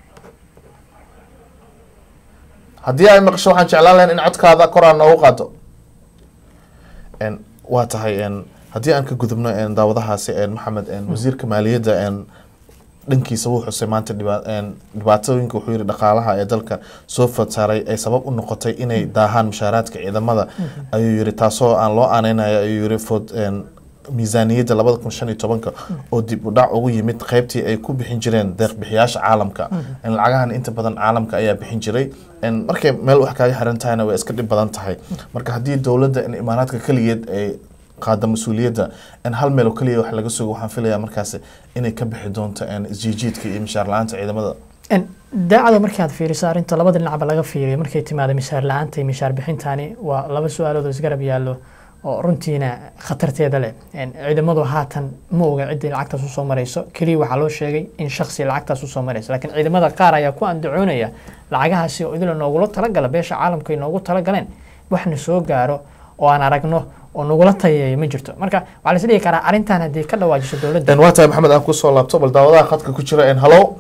haddii ay maqasho waxaan jeclaan lahayn in codkaada kor aan noogu qaado En, waa tahay En, haddii aan ka gudubno En, daawadahaasi En, maxamed En, wasiirka maaliyadda En, dhankiisa wuu xusay maanta dhiba- En, dhibaatooyinka wuxuu yihi dhaqaalaha ee dalka soo fataaray ay sabab u noqotay inay daahaan mushaaraadka ciidamada ayuu yihi taasoo aan loo aaneynayo ayuu yihi fod En, miisaaniyadda labada kun shan iyo tobanka oo dib u dhac ugu yimid qeybtii ay ku bixin jireen deeq-bixiyaasha caalamka En, lacagahan inta badan caalamka ayaa bixin jiray En, markay meel wax kaaga xiran tahayna way iska dhib badan tahay marka haddii dowladda in imaaraadka keligeed ay qaada mas-uuliyadda in hal meel oo keliya wax laga sugo waxaan filayaa markaasi inay ka bixi doonto En, isjiijiidka iyo mishaar la-aanta ciidamada En, daacada markaad fiiriso arrinta labada dhinacba laga fiiriyo markay timaado mishaar la-aanta iyo mishaar bixintani waa laba su-aalood oo isgarab yaallo oo runtiina khatarteeda leh Een, ciidamadu haatan ma oga ciddii lacagtaas usoo marayso keliya waxaa loo sheegay in shaksi lacagtaas usoo marayso laakiin ciidamada qaar ayaa ku andacoonaya lacagahaasi oo idila noogula talagala beesha caalamka ay noogu talagaleen waxna soo gaaro oo aan aragno oo nagula tayeeyo ma jirto marka waxaa la is dhihi karaa arrintan haddii ka dhawaajiso dowladda En waa tahay maxamed aan kusoo laabto bal daawadaha khadka ku jira en halo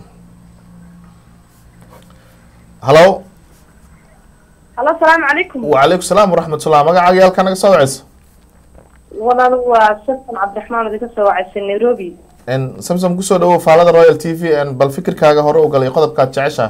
halo halo asalaamu calaykum wacalaykum salaam waraxmatullah magacaaga iyo halkaa naga soo wacaysa walaal waa samson cabdiraxmaan idinka soo wacaysa nairobi en samsom kusoo dhawow faalada royal t v en bal fikirkaaga hore u galay qodobkaad jecesha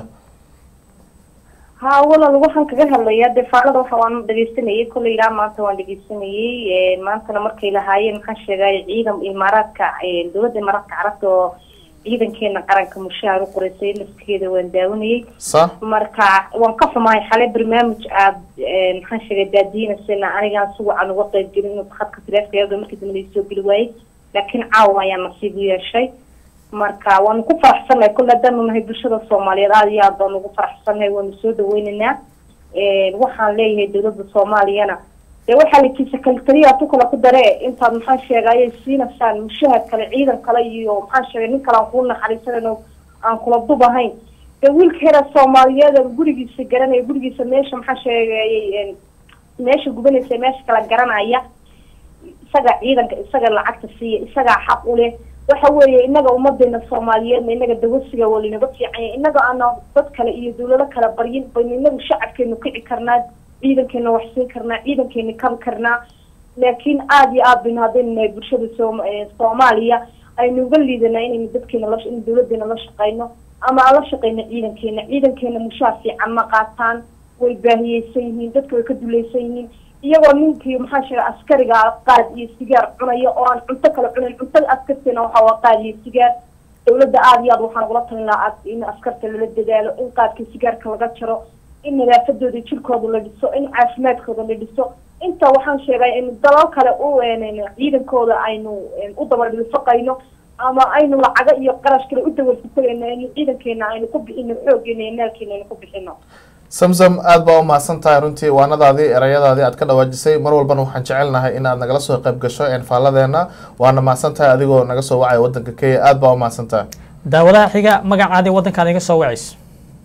ha walaal waxaan kaga hadlayaa dee faalada waxa waan dhegeysanayay kolley ilaa maanta waan dhegeysanayay maantana markay lahaayeen maxaan sheegay ciidan imaaraadka dowladda imaaraadka carabta oo ciidankeena qaranka mushaar u qoreysay lafkeeda waan daawanayay sa marka waan ka xumahay xalay barnaamij aad maxaan sheegay daadiinasana anigaan si wacan uga qayb gelin khadka taleefkayada markii dambe laisoo geli waayey laakiin caawa ayaan nasiib u yeeshay marka waanu ku faraxsannahay kolle haddaanu nahay bulshada soomaaliyeed aada iyo aad baanu ugu faraxsannahay waanu soo dhaweynaynaa waxaan leeyahay dowladda soomaaliyana dee waxaa la kiisa kalitaliya tu kale ku dare intaad maxaan sheegay siinaysaan mushahad kale ciidan kale iyo maxaan sheegay nin kale aan kuu naxariisanayn aan kula dub ahayn dee wiilkeeda soomaaliyeed oo gurigiisa garanaya gurigiisa meesha maxaa sheegayay meesha gubanaysa meesha kala garanaya isaga ciidanka isaga lacagta siiya isagaa xaq u leh waxa weeye inaga ummadeena soomaaliyeedna inaga dawasiga waa linaga fiicanya inaga aana dad kale iyo dawlado kale baryin baynu inagu shacabkeenu kici karnaa ciidankeena wax siin karnaa ciidankeena kabi karnaa laakiin aada iyo aad baynu haddaynu nahay bulshada soom soomaaliya aynu uga liidanaa inaynu dadkeena la in dawladeena la shaqeyno ama aan la shaqeyno ciidankeena ciidankeena mushaar fiican ma qaataan way baahiyeysan yihiin dadka way ka dulaysan yihiin iyagoo ninkii maxaa sheegay askariga qaad iyo sigaar cunaya oo aan cunto kale cunayn cuntada askarteena waxa waa qaad iyo sigaar dawladda aada iyo aad waxaan ugula talin lahaa aad in askarta lala dadaalo in qaadka sigaarka laga jaro in nadaafadooda jirkooda la dhiso in caafimaadkooda la dhiso inta waxaan sheegay in dalal kale u ciidankooda aynu u dabadhilfaqayno ama aynu lacago iyo qarash kale u dawalfutagayno in ciidankeena aynu ku bixino xoogeena iyo maalkeena aynu ku bixino samsom aada baa u mahadsan tahay runtii waanadaadii erayadaadii aad ka dhawaajisay mar walbana waxaan jecelnahay in aad nagala soo qayb gasho faaladeena waana mahadsan tahay adigoo naga soo wacaya wadanka kenya aada baa u mahadsan tahay daawadaha xiga magacaadii wadankaada iga soo wacayso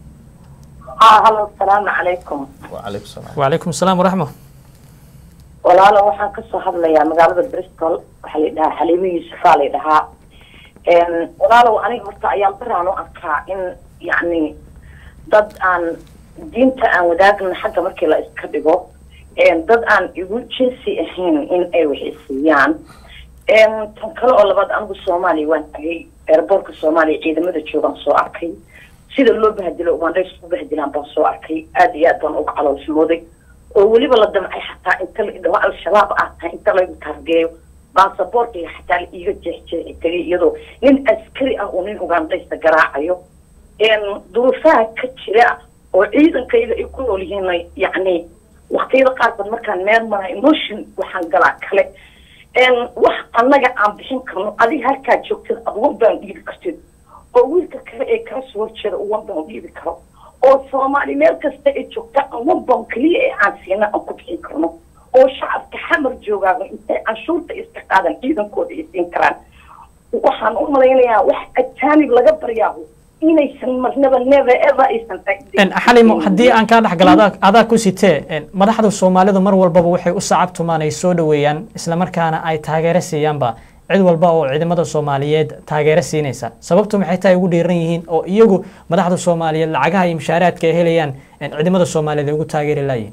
ها هلا السلام عليكم wacalaykum salaam wacalaykum asalaam waraxma walaalo waxaan kasoo hadlayaa magaalada bristol waxaa la dhahaa xaliimo yuusufaa la dhahaa walaalow aniga horta ayaan baraan u arkaa in yacni dad aan diinta aan wadaagna xagga markii la iska dhigo dad aan igu jinsi ahayn in ay waxisiiyaan tan kale oo labaad anigu soomaaliya waan tagay airboortka soomaaliya ciidamada joogaan soo arkay sida loo bahdilo ugandhays u bahdilaan baan soo arkay aada iyo aad baan uga caloolsmooday oo weliba la damcay xataa inta la idhaho al-shabaab aad tahay inta laygu taargeeyo baasaboorkiga xataa la iiga jeexjeexi tagay iyadoo nin askari ah uu nin ugandhaysta garaacayo duruufaha ka jira oo ciidankayda ay ku nool yihiin yacni waqtiyada qaarkood markaan meel mara emotion waxaan galaa kale wax annaga aan bixin karno adiga halkaa joogtid aduwan baan dhiibi kartid oo wiilka kale ee kala soo horjeeda uwan baan dhiibi karo oo soomaali meel kasta ay joogta uwan baan keliya ee aan siina aan ku bixin karno oo shacabka xamar joogaaga intay canshuurta iska qaadan ciidankooda ay siin karaan waxaan u malaynayaa wax ajaanib laga baryaaho inaysan marnaba never ever aysan xalimo haddii aan kaa dhexgalo adaa adaa ku sitee madaxda soomaalidu mar walbaba waxay u sacabtumaan ay soo dhaweeyaan islamarkaana ay taageero siiyaanba cid walba oo ciidamada soomaaliyeed taageero siinaysa sababtu maxay tahay ugu dhiiran yihiin oo iyagu madaxda soomaaliyeed lacagaha iyo mushaaraadka ay helayaan ciidamada soomaaliyeed ay ugu taageeri layihin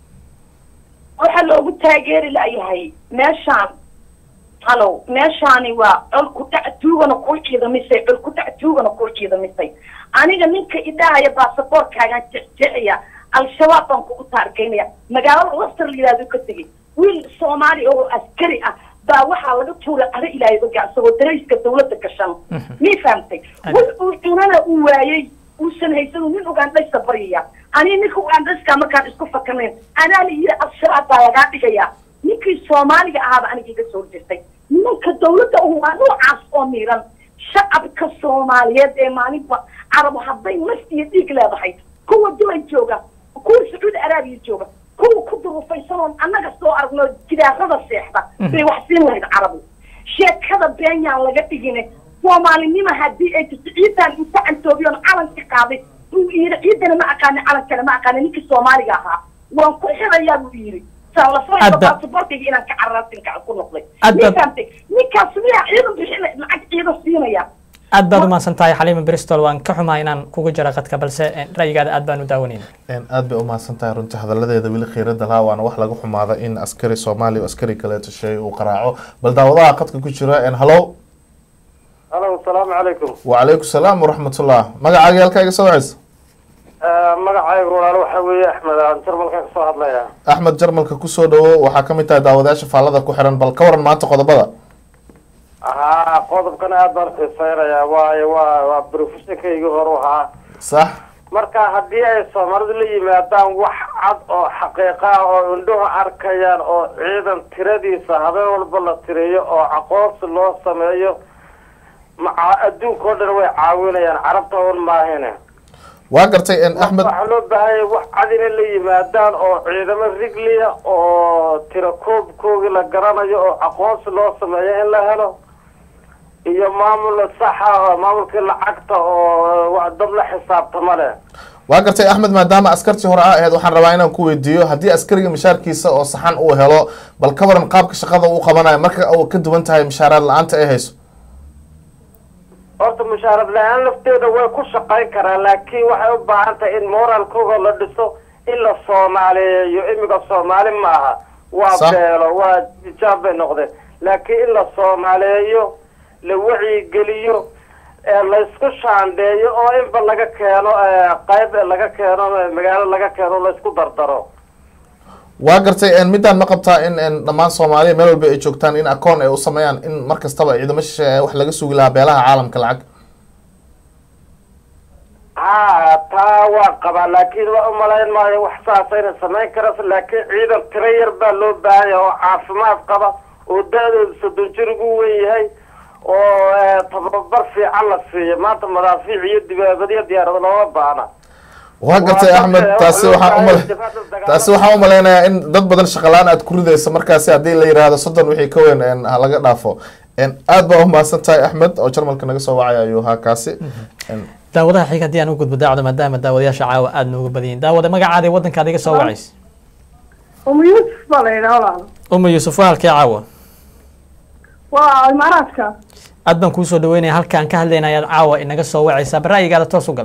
waxaa loogu taageeri layahay meeshaan halow meeshaani waa col ku dhac tuugana kuu ciidamisay col ku dhac tuugana kuu ciidamisay aniga ninka idhahaya baasaboorkaagaan jecjecaya al-shabaab baan kugu taargeynaya magaalada laster la yihahdo ka tegay wiil soomaali oo askari ah baa waxaa laga tuuray caro ilaahay oga isagoo darayska dawladda gashan mii fahamtay wix uu cunana uu waayey uusan haysan nin ugandhaysa baryaya aniga ninka ugandhayska markaan isku fakanayn anaa la yiri al-shabaab baa lagaa dhigaya ninkii soomaaliga ahaaba aniga iga soo horjeestay nimanka dawladda u waa noocaas oo miiran shacabka soomaaliyeed ee maalinba carabo hadday naf iyo dhiig leedahay kuwa dulay jooga kuwa sacuudi araabiya jooga kuwa ku duruufaysan oon annaga soo aragno gidaarada seexda bay wax siin lahayd carabi sheekada been yaan laga dhigine soomaalinima haddii ay jirto ciidan inta cantoobiyoon calanka qaaday uu yidhi ciidana ma aqaani calankana ma aqaani ninkii soomaaliga ahaa waan ku xirayaa buu yidhi saan la Hadda- soo baasaboorkayga inaan ka cararaasinka ku noqday Hadda- ninkaas ninkaas miyaa ciidan bixin lacag ciidan siinaya aad baad umahadsan tahay xaliima bristol waan ka xumaa inaan kugu jira qadka balse eh, ra'yigaada aad baan u daawanayna Een, aad bay umahadsan tahay runtii hadaladeeda weli khiirada lahaa waana wax laga xumaada in askari soomaali oo askari kaleeto shay uu qaraaco bal daawadaha qadka ku jira een, hallo halo asalaamu calaykum wacalaykum salaam waraxmatullah magacaaga halkaaga soo wacaysa magacayga walaalo waxaa weeye axmed aan jarmalkan kasoo hadlaya axmed jarmalka kusoo dhawo waxaa kamid tahay daawadayaasha faallada ku xiran bal ka waran maanta qodobada haa qodobkan aad baan xiiseynayaa waayo waa waa professionkaygii horu ahaa sax marka haddii ay soomaalidu la yimaadaan wax cad oo xaqiiqa ah oo indhuhu arkayaan oo ciidan tiradiisa habeen walba la tiriyo oo aqoonsi loo sameeyo maca adduunka oo dhan way caawinayaan carabta un maahine waa gartay een, axmed waxaa loo baahanya wax cad inay la yimaadaan oo ciidamo rigliya oo tira koobkoogii la garanayo oo aqoonsi loo sameeyo in la helo iyo maamul saxa oo maamulkii lacagta oo wa- dad la xisaabtama leh waa gartay axmed maadaama askartii hore a ahayd waxaan rabaa inaan ku weydiiyo haddii askariga mishaarkiisa oo saxan uu helo bal ka waran qaabka shaqada uu qabanayo marka uu ka duwan tahay mishaaraad la-aanta ay hayso horta mushaarad la-aan lafteeda way ku shaqayn karaan laakiin waxay u baahan tahay in moralkooda la dhiso in la soomaaliyeeyo imiga soomaali maaha waa Sax. beelo waa ijaab bay noqdeen laakiin in la soomaaliyeeyo la wacyigeliyo ee laysku shaandheeyo oo inba laga keeno ee, qayb laga keeno magaalo laga keeno laysku dardaro waa gartay een, midaan ma qabtaa in een, dhammaan soomaaliya meel walba ay joogtaan in akoon ay u sameeyaan in mar kastaba ciidamo shisheeye wax laga sugi lahaa beelaha caalamka lacag haa taa waa qabaa laakiin waa umalayn maayo wax saasa inay samayn karayso laakiin ciidan tiro yar baa loo baahan yahay oo caafimaad qaba oo da-dooda soddon jir ugu wen yahay oo eh, tababar fiican la siiyo maanta madaafiic iyo dibaabadyo diyaarado looma baahna waa gartay Waa axmed dadka taasi wax loo waxaan baahan umale yahay difaaca dagaal- taasi waxaan umaleynayaa in dad badan shaqalaan aad ku ridayso markaasi haddii la yiraahdo soddon wixii ka weyn een, ha laga dhaafo Een, aad baa umahadsan tahay axmed oo jarmalka naga soo wacaya ayuu ahaa kaasi Een, daawadaha xiga haddii aan u gudbo daacdo maadaama daawadayaasha caawa aada nooga badan daawada magacaada iyo waddankaada iga soo wacaysa umu yuusuf baa la yidhaha walaal uma yuusuf waa halkee caawa waa imaaraadka aad baan kuu soo dhaweynaya halkaan ka hadlayna ayaad caawa inaga soo wacaysaa bara'yigaada toos u gal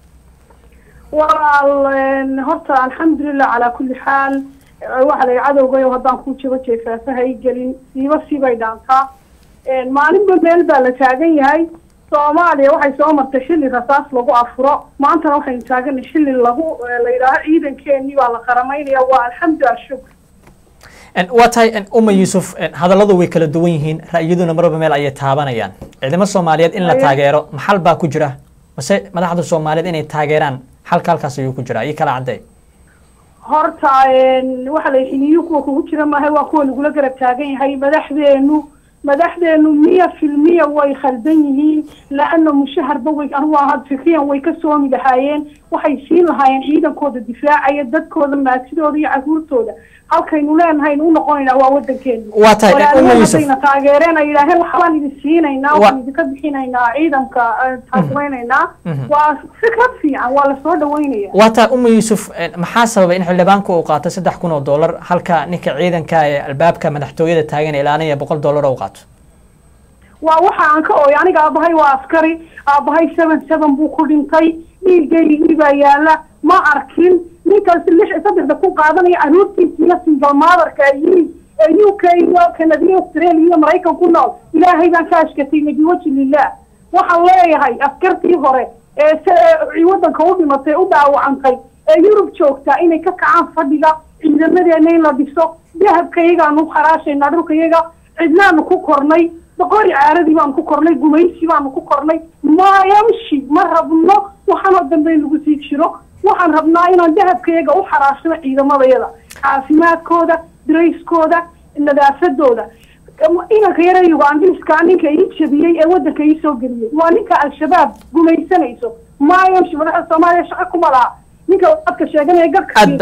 walaal een, horta alxamdulilah calaa kulli xaal eh, waxa la yidhi cadowgayo haddaan kuu jabo jeefaafa ha i gelin siiba siibay dhaantaa Een, maalinba meel baa la taagan yahay soomaaliya waxay soo martay xilli rasaas lagu afuro maantana waxaynu taaganay xilli lagu eh, la yidhaaho ciidankeenii baa la qaramaynaya waa alxamdulilah shukr En, waa tahay en, uma yuusuf en, hadalladu way kala duwan yihiin ra'yaduna marba meel ayay taabanayaan ciidamo soomaaliyeed in la Aye. taageero maxal baa ku jira mase madaxda soomaaliyeed inay taageeraan xalka halkaas ayuu ku jira iyo kala cadday horta een, waxa la xiliyo kuwa kugu jira maaha waa kuwa lagula garab taagan yahay madaxdeenu madaxdeenu miya filmiya way khaldan yihiin la-ana mushaharba way anigu ahaa fikriyan way ka soomi lahaayeen waxay siin lahaayeen ciidankooda difaacaya dadkooda maatidooda iyo caruurtooda halkaynu leenahay u noqonaynaa waa wadankeenu Waa tahay, Walaalayaal Umu Yuusuf. haddayna taageereen ay yidhaaheen waxbaan idin siinaynaa Wa- waxaan idinka bixinaynaa ciidanka eh, taakulaynaa Mhm. waa fikrad fiican waa lasoo dhaweynaya waa tahay uma yuusuf en, maxaa sababay in xildhibaanku uu qaato saddex kun oo dollar halka ninka ciidanka ee albaabka madaxtooyada taagan ee ilaalinaya boqol dollar oo qaato waa waxa aan ka ooy aniga aabahay waa askari aabahay seven seven buu ku dhintay dhiigaygii baa yaala ma arkin ninkaas lix saddexda ku qaadanaya caruurtiisa iyo single motherka ay yihiin ee u k iyo canada australia iyo maraykan ku nool ilaahay baan ka ashkatay nabi waji lilah waxaan leeyahay askartii hore ee se- ee wadanka u dhimatay u dhaawacantay ee yurub joogta inay ka kacaan fadhiga ciidamadeena in la dhiso dahabkayagaan u kharaashaynaa dhulkayaga cidnaanu ku kornay boqori caaradii baanu ku kornay gumaysi baanu ku kornay mayamshi ma rabno waxaanoo dambe in lagu sii jiro waxaan rabnaa inaan dahabkayaga u xaraashno ciidamadayada caafimaadkooda darayskooda nadaafadooda inanka yara ugandhiska ninka ii jabiyey ee wadanka ii soo geliyey waa ninka al-shabaab gumaysanayso mayamshi madaxda soomaaliya shaqo kuma laha ninka dadka sheeganaya garka Ad- geedoy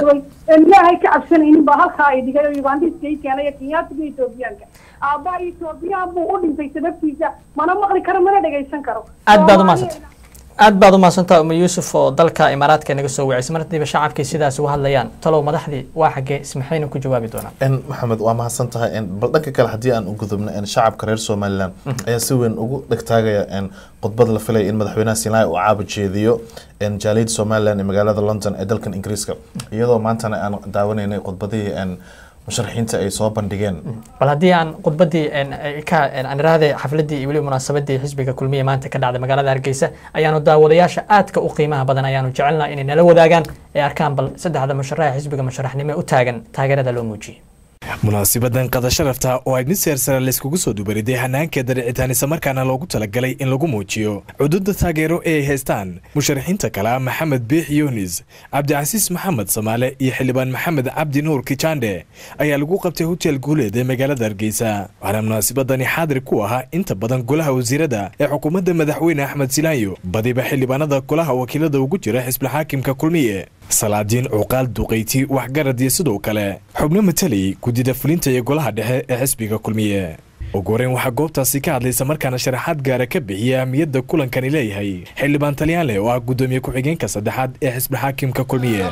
een ilaahay ka cabsanaynin baa halkaa ay dhigay oo ugandiska i keenay iyo kenyaatiga etoobiyaanka aabbaha etoobiyaan buu u dhintay sababtiisa mana maqli karo mana dhegaysan karo aad baad umahadsantay aad baad umahadsantaha umu yuusuf oo dalka imaaraadka naga soo wacisay mar hadiiba shacabkii sidaas uga hadlayaan talow madaxdii waa xaggee ismaxayna ku jawaabi doonaan n maxamed waa mahadsan tahay n bal dhanka kale haddii aan u gudubno n shacabka reer somalilan ayaa si weyn ugu dhegtaagaya n khudbad la filaya in madaxweynaha sinai uu caaba jeediyo n jaaliyadda somalilan ee magaalada london ee dalkan ingiriiska iyadoo maantana aan daawanaynay khudbadihii n musharaxiinta ay soo bandhigeen bal haddii aan khudbadii ka aan iraahday xafladii iyo weliba munaasabadii xisbiga kulmiye maanta ka dhacday magaalada hargeysa ayaanu daawadayaasha aadka u qiimaha badan ayaanu jecelnaa inay nala wadaagaan ee arkaan bal saddexda musharaxa xisbiga musharaxnimo u taagan taageerada loo muujiyey munaasibadan qada sharafta oo ay mid seersare layskugu soo dubariday hanaankeeda dhicitaan islamarkaana loogu talagalay in lagu muujiyo cududa taageero ee ay haystaan musharaxiinta kale maxamed biix yunis cabdicasiis maxamed samaale iyo xildhibaan maxamed cabdi nuur kijande ayaa lagu qabtay hotel guuleed ee magaalada hargeysa waxaana munaasibadani xaadir ku ahaa inta badan golaha wasiirada ee xukuumadda madaxweyne axmed silaanyo badiba xildhibaanada golaha wakiilada ugu jira xisbilxaakimka kulmiye salaadiin cuqaal duqayti waxgarad iyo sidoo kale xubno matalay guddida fulinta iyo golaha dhexe ee xisbiga kulmiye ugu horeyn waxaa goobtaasi ka hadlaysa markaana sharaxaad gaara ka bixiya ahmiyadda kulankani leeyahay xildhibaan talyaanle oo ah guddoomiye ku-xigeenka saddexaad ee xisbixaakimka kulmiye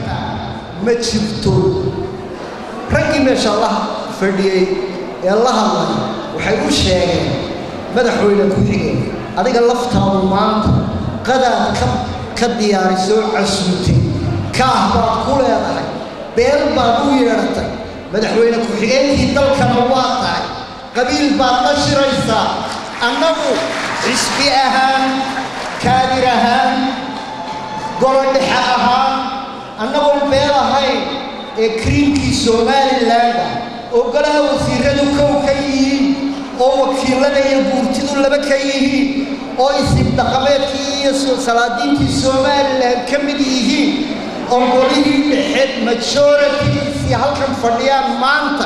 ma jirto raggii meesha la fadhiyey ee la hadlay waxay u sheegeen madaxweyne ku-xigeen adiga laftaadu maanta qadaad ka ka diyaarisoo casuutay kaah baad ku leedahay beel baad u yeedhatay madaxweyne ku-xigeenkii dalkana waa tahay qabiil baad la shiraysaa annagu xisbi ahaan kaadir ahaan golo dhexe ahaan annagoon beel ahayn ee kriimkii somalilandah oo golaha wasiiradu kow ka yihiin oo wakiilada iyo guurtidu laba ka yihiin oo isib dhaqameedkii iyo salaadiintii somalilan ka mid yihiin oo golihii dhexe majoritigiisii halkan fadhiyaan maanta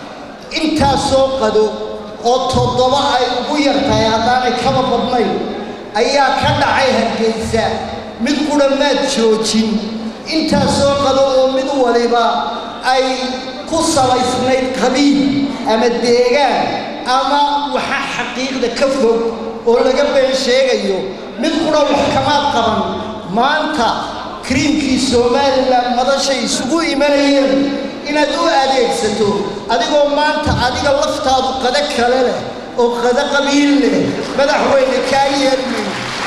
intaasoo qado oo toddoba ay ugu yartahay haddaanay kaba badnayn ayaa ka dhacay hargeysa mid qudha maad joojin intaasoo qado oo mid waliba ay ku salaysnayd qabiil ama deegaan ama waxa xaqiiqda ka fog oo laga been sheegayo mid qudha wax kamaad qaban maanta kriimkii somalilan madashay isugu imanayeen inaad u adeegsato adigoo maanta adiga laftaadu qado kale leh oo qado qabiil leh madaxweyne kaa yeelmin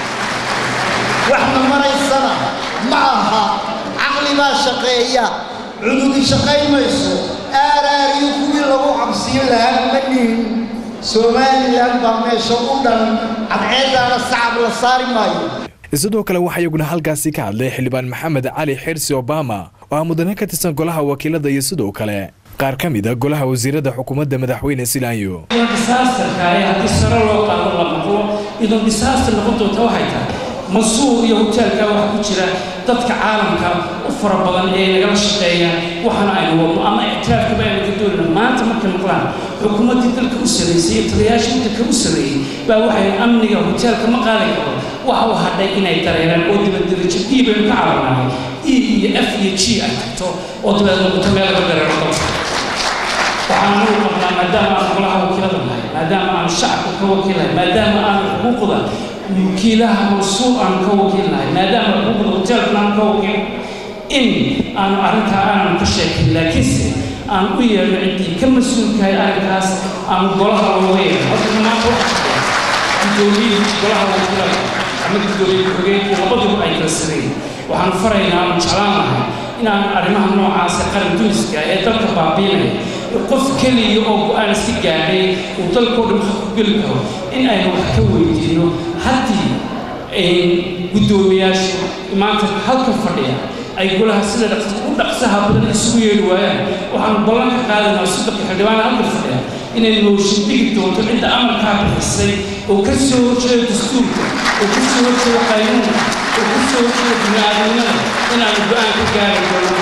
waxna maraysana ma aha caqli baa shaqeeya cududi shaqayn mayso aaraariyo kuwii lagu cabsiin lahaa ma nihin somalilan baa meesha u dhan cadceeddaana sacab la saari maayo sidoo kale waxaa iyaguna halkaasi ka hadlay xildhibaan maxamed cali xirsi obama oo ah mudane ka tirsan golaha wakiilada iyo sidoo kale qaar ka mid a golaha wasiirada xukuumadda madaxweyne silaanyo disaasterka ayaa haddii sare loo qaado la maqlo idoo disaaster noqon doonta waxay tahay masuuq iyo hoteelka waxaa ku jira dadka caalamka u fara badan ee nagala shaqeeyaan waxaana aynu wadno ama ictiraafkaba aynu ka doonayno maanta markay maqlaan xukuumaddii dalka u sarreysay iyo taliyayaashii dalka u sarreeyey baa waxay amniga hoteelka ma qaadi karo waxa uu hadhay inay dareeraan oo dibadirajo e baynu ka caawinahay e iyo f iyo g ay tagto oo dabeed noqoto meel laga dareero dalka waxaan anagu qabnaa maadaama aan golaha wakiilada nahay maadaama aan shacabka ka wakiilahay maadaama aan xuquuqda wakiilaha mansuur aan ka wakiilnahay maadaama xuquuqda hoteelkana aan ka wakiil in aanu arrintaa aanan ka sheekin laakiinse aan u yeerno ciddii ka mas-uulkahay arrinkaas aan golaha looga yeerno halka maanta waxaa gudoomiye golaha wakiilada ama gudoomiye ku-xigeenkii labaduba ay kala sareeyeen waxaan faraynaa aan jeclaan lahay inaan arrimaha noocaas ee qaran duniska ee dalka baabiinaya qof keliya oo go-aan iska gaadhay uu dalkoo dhan ku geli karo in aynu wax ka weydiino haddii guddoomiyaashu maanta halka fadhiya ay golaha sida u dhaqsaha badan isugu yeeli waayaan waxaanu ballan ka qaadanaa soddonka xildhibaan halka fadhiya inay mooshin dhigi doonto cidda amarkaa bixisay oo ka soo horjeeda dastuurka oo ka soo horjeeda qaynuunka oo ka soo horjeeda bini'aadamnimada inaanu go-aan ka gaari doono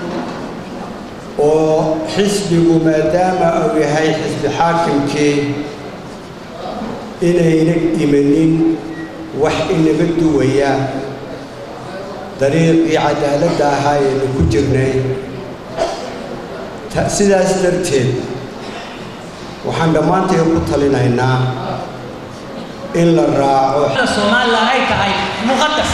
oo xisbigu maadaama uu yahay xisbi xaakimkii inayna imanin wax inaga duwaya dariiqii cadaaladda ahaa ayaynu ku jirnay Ta- sidaas darteed waxaan dhammaanteen ku talinaynaa in la raaco somalilan ay tahay muqadas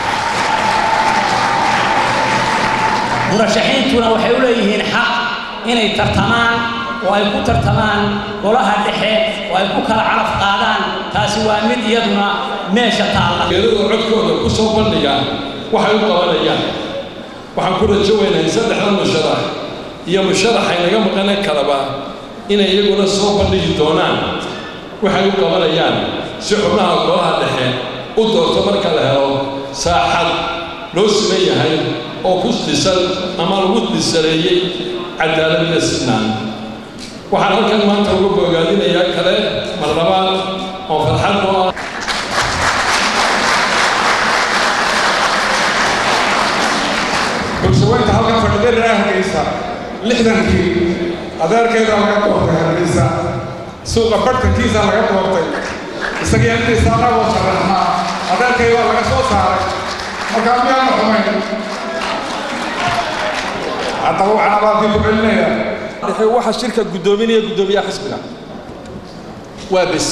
murashaxiintuna waxay u leeyihiin xaq inay tartamaan oo ay ku tartamaan golaha dhexe oo ay ku kala calaf qaadaan taasi waa mid iyaduna meesha taalla iyadoo codkooda ku soo bandhigaan waxay u qabanayaan waxaan ku rajo weynahay saddexdan musharax iyo musharaxay naga maqane kaleba inay iyaguna soo bandhigi doonaan waxay u qabanayaan si xubnaha golaha dhexe u doorto marka la helo saaxad loo siman yahay oo ku dhisan ama lagu dhisareeyey cadaalad iyo sinaan waxaan halkan maanta uga bogaadinayaa kale mar labaad oo farxad u ah bulshaweynta halkan fadhida reer hargeysa lixdankii adeerkeeda laga doortay hargeysa suuqa bartankiisa laga doortay isagii intiisa anagoo sharaxnaa adeerkay waa laga soo saaray markaa miyaana xumayn haddaba waxaan abaadii ku celinayaa dhexe waxa shirka guddoominaya guddoomiyaha xisbiga waa bes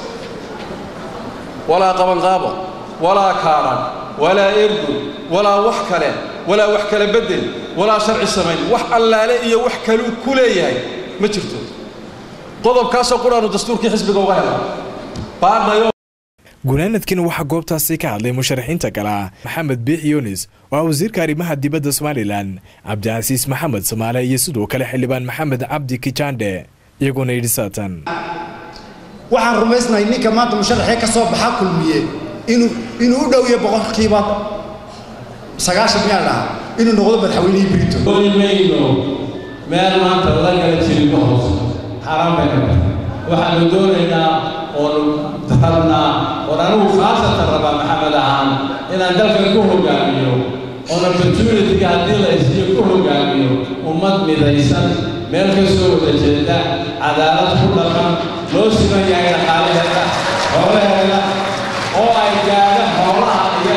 walaa qabanqaabo walaa kaaran walaa ergo walaa wax kale walaa wax kala beddel walaa sharci samayn wax allaale iyo wax kaluu ku leeyahay ma jirto qodobkaasoo quraanu dastuurkii xisbiga uga hela baadhayo gunaanadkiina waxaa goobtaasi ka hadlay musharaxiinta kale ah maxamed biix yunis oo ah wasiirka arrimaha dibadda somalilan cabdicasiis maxamed samaale iyo sidoo kale xildhibaan maxamed cabdi kijande iyagoona yidhi saatan waxaan rumaysnahay ninka maanta musharaxee ka soo baxa kulmiye inuu inuu u dhow yahay boqolkiiba sagaashan miyaan dhaha inuu noqdo madaxweynihii brito mayno meel maanta la gala jirin ma hoos xaaraan bay rabta waxaanu doonaynaa oonu rabnaa oon anigu khaasatan rabaa maxamed ahaan inaan dalkan ku hogaamiyo oon opportunity-ga haddii la isiiyo ku hogaamiyo ummad midaysan meel ka soo wada jeeda cadaalad ku dhaqan loo siman yahay dhaqaalaheeda xoolaheeda oo ay gaadho xoolaha iyo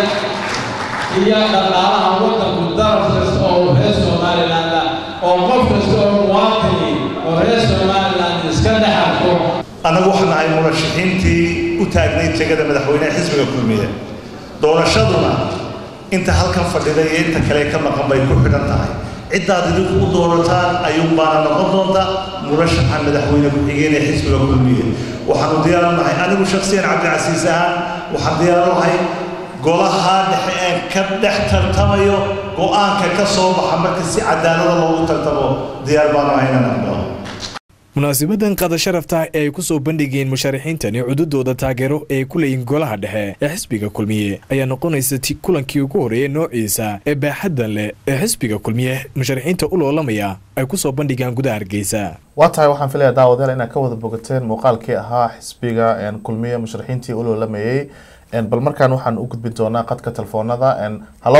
iyo dhaqaalaha waddanku daraf kasta oo reer somaliland ah oo qof kasta oo muwaatini oo reer somaliland iska dhex arko annagu waxaan nahay murashaxiintii u taagnay jegada madaxweyneha xisbiga kulmiye doorashaduna inta halkan fadhida iyo inta kale ka maqan bay ku xidhan tahay ciddaad idinku u doorataan ayuun baana noqon doonta murashaxa madaxweyne ku-xigeen ee xisbiga kulmiye waxaanu diyaar u nahay anigu shakhsiyan cabdicasiis ahaan waxaan diyaar u nahay golaha dhexe ee ka dhex tartamayo go-aanka ka soo baxa marka si cadaalada loogu tartamo diyaar baanu ahay inaan aqbalo munaasibadan qada sharafta ee ay ku soo bandhigeen musharaxiintani cududooda taageero ee ay ku leeyihin golaha dhexe ee xisbiga kulmiye ayaa noqonaysa ti kulankii ugu horreeyay noociisa ee baaxaddan leh ee xisbiga kulmiye musharaxiinta u loolamaya ay ku soo bandhigaan gudaha hargeysa waa tahay waxaan filayaa daawadayaal inaad ka wada bogateen muuqaalkii ahaa xisbiga kulmiye musharaxiintii u loolamayey bal markaan waxaan u gudbin doonaa qadka telefoonada hallo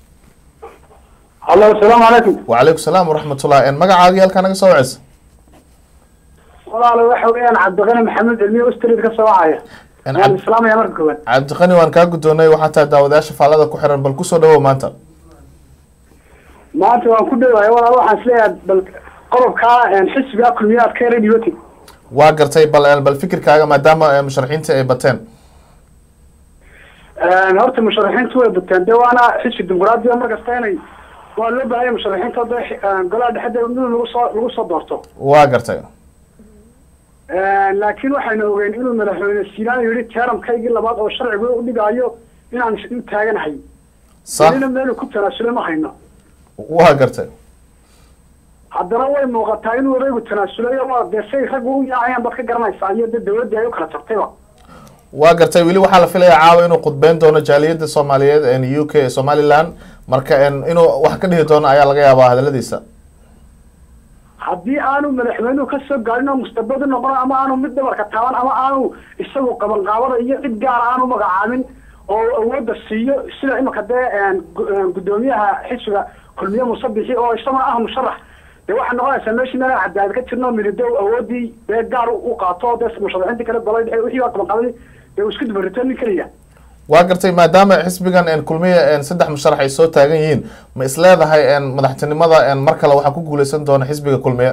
hallo asalaamu calaykum wacalaykum salaam waraxmatullah magacaagii halkaa naga soo waceysa walaalo waxa weeyaan cabdiqani maxamed cilmiye ustrid ka soo wacaya waan islaamaya marka koowaad cabdiqani waan kaa guddoonay waxaa tahay daawadayaasha faallada ku xiran bal kusoo dhawow maanta maanta waan ku dhowahay walaalo waxaan isleeyahay bal qodobkaa xisbiga kulmiye aad ka yara dhibatay waa gartay bal bal fikirkaaga maadaama musharaxiinta ay bateen horta musharaxiintu way bateen dee waana xisbi dimuqraadiya markasta inay waa loo baahanya musharaxiinta de golaha dhexeeda in lagu soo lagu soo doorto waa gartay laakiin waxaynu ogeyn inuu madaxweyne silaan yidhi teeramkaygii labaad oo sharcigu u dhigaayo inaan u taaganahay welina meelu ku tanaasulay ma hayno waa gartay haddana way muuqataa inuu odaygu tanaasulay waa dee say raggu u yaacayaan baad ka garanaysaa iyo dee dawladdii ay u kala tagtayba waa gartay weli waxaa la filayaa caawa inuu khudbeyn doono jaaliyadda soomaaliyeed u k somaliland marka inuu wax ka dhihi doono ayaa laga yaabaa hadaladiisa haddii aanu madaxweynuhu ka soo gaarin oo mustabadu noqon ama aanu mid dhabarka taaban ama aanu isagu qabanqaabada iyo cid gaara aanu magacaabin oo awoodda siiyo sida imika dee guddoomiyaha xisbiga kulmiye musabixi oo isaguna ah musharax dee waxay noqonaysaa meeshii meel cadaalad ka jirno mididow awoodii dee gaar u qaato dee musharaxiintii kale golay dhexe wixii baa qabanqaabadii dee uu isku dubarito nin keliya waa gartay maadaama xisbigan een, kulmiye een, saddex musharax ay soo taagan yihiin ma isleedahay een, madaxtinimada een, mar kale waxaa ku guuleysan doona xisbiga kulmiye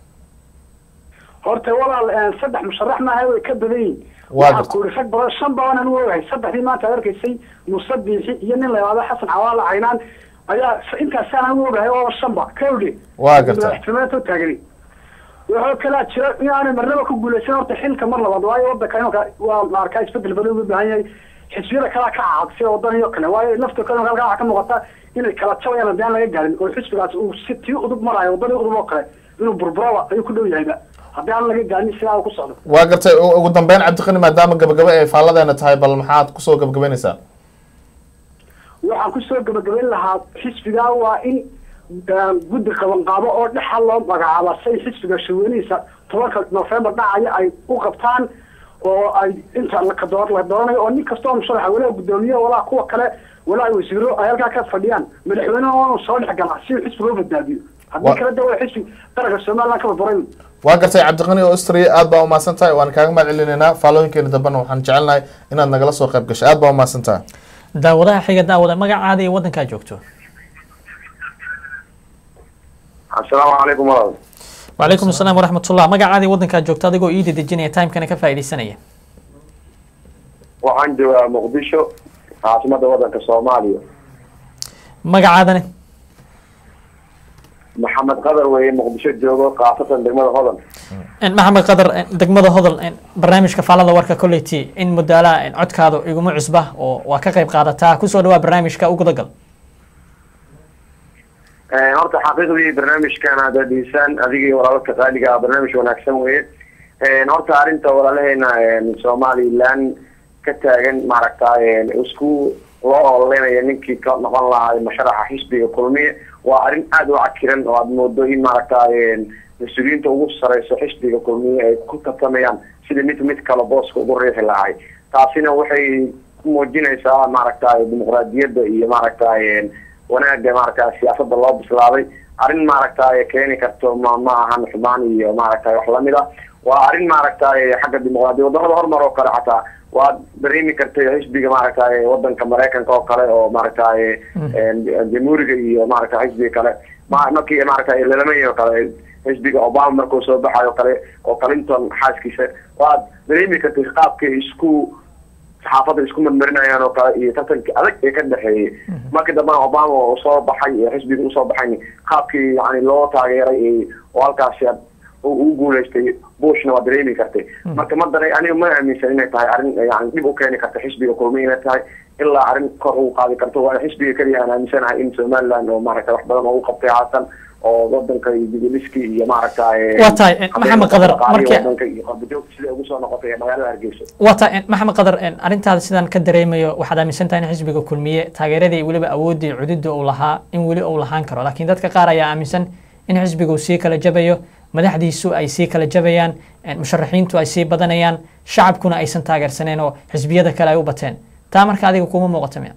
horta walaal een, saddex musharax maaha way ka badan yihin Waa waxaa gartay. ku yidhi rag badan shan badan anu ogahay saddexdii maanta aad arkaysay muuse biixi iyo nin la yidhahdo xasan cawaala caynaan ayaa s- intaasaan anu ogahay oo shanba kawdhe Waa gartay. madaxtinimeed u taagani wuxuu kalaa jira in aanay marnaba ku guuleysan horta xilka mar labaad waayo wadanka imanka waa la arkaa isbedel badan ugu baahan yahay xisbiyada kalaa ka caadsay wadan iyo kale waayo lafta kale halkaa waxaa ka muuqata inay kala jabayaan haddii aan laga gaarin oo xisbigaas uu si tii udub marayo wadadii udub oo kale inuu burburaba ayuu ku dhow yahayba haddii aan laga gaarin sidaa uu ku socdo waa gartay u- ugu dambeyn cabdiqani maadaama gabagaba ay faalladeena tahay bal maxaad kusoo gabagabaynaysaa waxaan kusoo gabagabayn lahaa xisbigaa waa in eh, guddi qabanqaabo oo dhexa loo magacaaba say xisbiga shaweynihiisa tobanka nofembar dhacaya ay u qabtaan oo ay inta la kadoor la dooranayo oo nin kastoo musharaxa walaa guddoomiye walaa kuwa kale walaa wasiiro ay halkaa ka fadhiyaan madaxweynaha oo soo dhex gala si uu xisbiga u badbaadiyo haddii Wa- kale de waa xisbi qaranka somaliland ka burburay waa gartay cabdiqani oo austria aad baa umahadsan tahay waan kaaga mahad celinaynaa faallooyinkeena dambena waxaan jecelnahay inaad nagala soo qayb gashay aad baa umahadsan tahay daawadaha xiga daawada magacaada iyo wadankaa joogto asalaamu calaykum walaal wacalaykum asalaam waraxmatullah magacaada iyo wadankaa joogto adigoo ii dedejinaya timekana ka faaidaysanaya waxaan joogaa muqdisho caasimada wadanka soomaaliya magacaadane maxamed qadar weeye muqdisho joogo khaasatan degmada hodan En, maxamed qadar en, degmada hodol en, barnaamijka faalada warka kolleyty in mudaalaha en, codkaadu iguma cusba oo waa ka qayb qaadataa kusoo dhawaa barnaamijka u gudagal Eh, horta xaqiiqdii barnaamijkan aad adhiisaan adigii walaalka qaaliga ah barnaamij wanaagsan weeye Eh, horta arrinta walaalaheena eh, somaliland ka taagan maaragta eh, isku loo ololeynaya ninkii ka noqon lahaa masharaxa xisbiga kulmiye waa arrin aada u cakiran oo aad moodo in maaragta eh, mas-uuliyiinta ugu sareyso xisbiga kulmiye ay ku tartamayaan sida mid mid kale booska ugu riixi lahay taasina waxay ku muujinaysaa maaragta dimuqraadiyadda iyo maaragta eh, wanaaga maaragta siyaasada loo bislaaday arrin maaragta keeni karto ma ma ahan xumaan iyo maaragta wax lamid ah waa arrin maaragta xagga dimuqraadiya wadamada horumar oo kale xataa waad dareemi kartay xisbiga maaragta wadanka maraykanka oo kale oo maaragta jamhuuriga iyo maaragta xisbiga kale ma markii maaragta lalamay oo kale xisbiga obama markuu soo baxayo o kale oo clinton xaaskiisa waad dareemi kartay qaabka isku saxaafadda isku marmarinayaan oo kale iyo tartankii adag ee ka dhexeeyey markii dambena obama oo soo baxay ee xisbiga usoo baxay qaabkii yani loo taageeray oo halkaasi u guuleystay bushna waa dareemi kartay marka ma dara aniga ma aaminsan inay tahay arrin yani dhib u keeni karta xisbiga kulmi inay tahay ilaa arrin kor u qaadi karto waa xisbiga keliya aan aaminsanahay in somaliland oo maaragta wax badan oo u qabtay haatan oo wadanka iyo digiliski iyo maaragta Waa tahay, Maxamed Qadar, markii- wadanka iyo qalbijoog sida ugu soo noqotay ee magaalada hargeysa waa tahay en, maxamed qadar en, arrintaada sidaan ka dareemayo waxaad aaminsan tahay in xisbiga kulmiye taageeradii weliba awooddii cududda uu lahaa in weli uu lahaan karo laakiin dadka qaar ayaa aaminsan in xisbiga uu sii kala jabayo madaxdiisu ay sii kala jabayaan en, musharaxiintu ay sii badanayaan shacabkuna aysan taageersaneen oo xisbiyada kale ay u bateen taa marka adiga kuma muuqato miya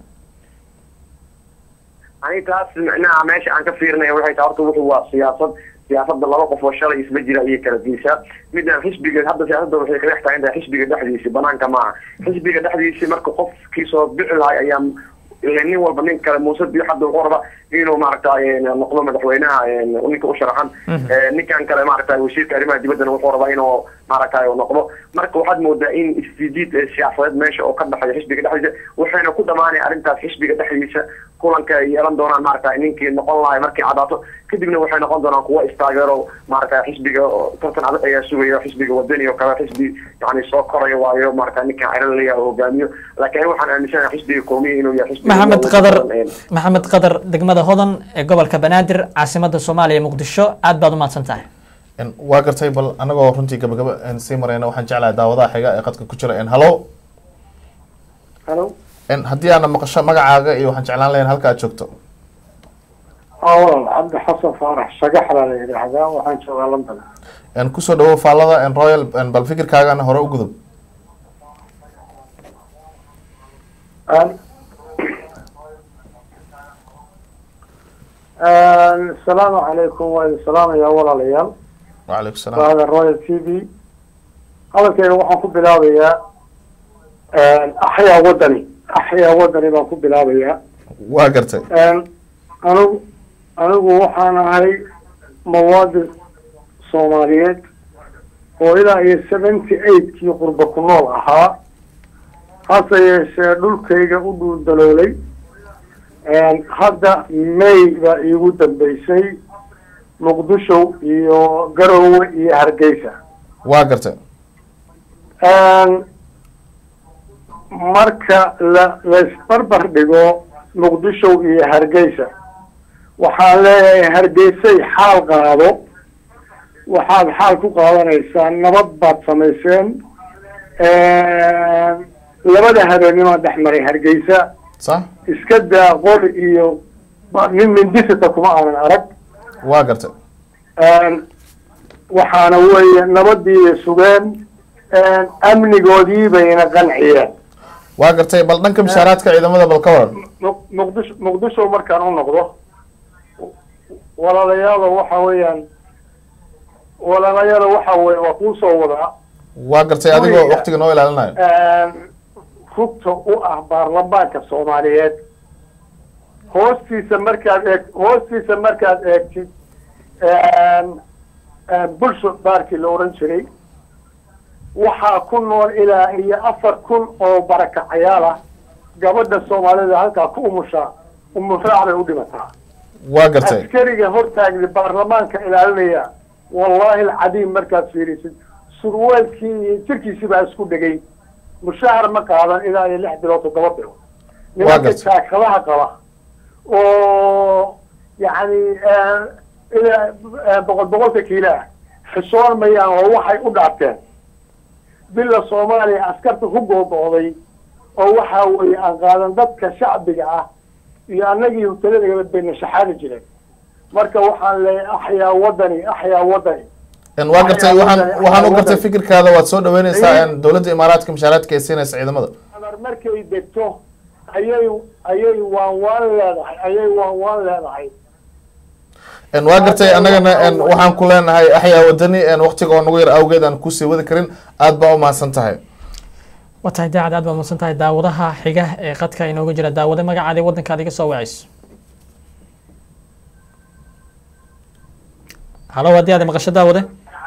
aniga taas micnaha meesha aan ka fiirinaya waxay tahay horta wuxuu waa siyaasad siyaasada laba qof oo shalay isla jira ayay kala geysaa midaan xisbiga hadda siyaasadda waxay kaga tahay inta xisbiga dhexdiisi banaanka maaha xisbiga dhexdiisi marka qofkii soo bixi lahay ayaa ile nin walba nin kale muuse biyo hadda wuxuu raba inuu maaragta noqdo madaxweynaha ninka u sharaxan Eh, ninkan kale maaragta wasiirka arrimaha dibaddana wuxuu rabaa inuu maaragta noqdo marka waxaad moodaa in isjiid eh, siyaasadeed meesha oo ka dhexeeya xisbiga dhexdiisa waxayna ku dhamaanay arrintaas xisbiga dhexdiisa kulanka ay yeelan doonaan maaragta ninkii noqon lahay markay cadaato kadibna waxay noqon doonaan kuwa istaageero maaragta xisbiga oo tartan adag ayaa sugaya xisbiga wadani oo kale xisbi yani soo koraya waayo maaragta ninkan ciralaya oo hogaamiyo laakiin aniga waxaan aaminsanahay xisbiga koomiya inuu yahay xisbiga maxamed ugu qadar badan, eh, maxamed qadar degmada hodan ee gobolka banaadir caasimada soomaaliya muqdisho aad baad u mahadsan tahay En, waa gartay bal anagoo runtii gabagaba en, sii marayna waxaan jeclahay daawadaha xiga ee qadka ku jira en, hallo halo En, haddii aana maqasho magacaaga iyo waxaan jeclaan lahayn halka aad joogto awal cabdi xasan faarax shagaxla la yidhaahdaa waxaan joogaa london En, kusoo dhawow faallada en, royal en, bal fikirkaagana hore u gudub asalaamu calaykum waa idin salaamayaa walaalayaal wacalaykum salaam bahda royal t v hadalkeyga waxaan ku bilaabayaa axyaa wadani axyaa wadani baan ku bilaabayaa waa gartay anigu anigu waxaan ahay muwaadin soomaaliyeed oo ilaa iyo seventy eightkii qurba ku nool ahaa hase yeeshee dhulkayga u dhuuldaloolay hadda may baa iigu dambeysay muqdisho iyo garowe iyo hargeysa waa gartay marka la laisbarbar dhigo muqdisho iyo hargeysa waxaan leeyahay hargeysay xaal qaado waxaad xaal ku qaadanaysaa nabad baad samayseen labada habeennimaa dhex maray hargeysa sax iska daa qori iyo nin mindisita kuma aanan arag waa gartay waxaana weeye nabadii sugeen amnigoodii bayna qanciyeen waa gartay bal dhanka mishaaraadka ciidamada bal ka waran Muq- muqdisho muqdisho markaan u noqdo walaalayaalo waxa weeyaan walaalayaalo waxa weye waa kuu soo wadaa waa gartay adigoo Guriga. waqtiga noo ilaalinayo rugta u ah baarlamaanka soomaaliyeed hoostiisa markaad eeg hoostiisa markaad eegtid bulsho baarkii la oran jiray waxaa ku nool ilaa iyo afar kun oo barakacayaal ah gabadha soomaalida halkaa ku umushaa umuraac bay u dhimataa waa gartay askariga hortaagda baarlamaanka ilaalinaya wallahi alcadiim markaad fiirisid surwaalkii iyo jirkiisii baa isku dhegay mushahar ma qaadan ilaa iyo lix bilood toddoba bilood nimanka gartay. jaakadaha qaba oo yacni ilaa boqol boqolka kiilo ah xishoon mayaan oo waxay u dhaarteen bila soomaaliya askarta ku goobooday oo waxaa weeye aan qaadan dadka shacbiga ah iyo annagii huteladagaba bayna shaxaadi jireen marka waxaan leeyahay axyaa wadani axyaa wadani En waa gartay waxaan waxaan u gartay fikirkaada waad soo dhaweyneysaa en dowladda imaaraadka mishaaraadka ay siinaysa ciidamada amar markay degto ayay ayay waan waan leedahay ayay waan waan leedahay En waa gartay annagana en waxaan ku leenahay axyaa wadani en waqtiga oo nagu yar awgeed aan kusii wadi karin aad baa u mahadsan tahay waa tahay daacad aad baad mahadsan tahay daawadaha xiga ee qadka inooga jira daawade magacaada iyo waddankaad iga soo wacayso halo haddii aad maqasho daawade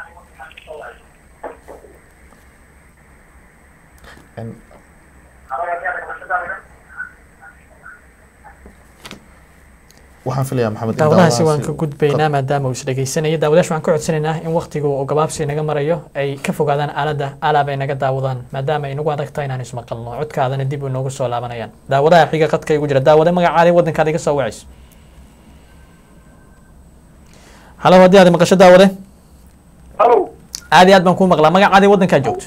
waxaan filayaa maxamed in daawadahaasi waan ka daawadahaasi- gudbaynaa maadaama uu isdhegeysanaya daawadayash waxaan ka codsanaynaa in waqtigu oo gabaabsi naga marayo ay ka fogaadaan aaladda alaab ay naga daawadaan maadaama ay nagu adag tahay inaan ismaqalno codkaadana dib u noogu soo laabanayaan daawadaha xiga qadka igu jira daawade magacaada iyo waddankaad iga soo wacayso halo haddii aad maqasho daawade halo aad iyo aad baan kuu maqlaa magacaada iyo waddankaad joogto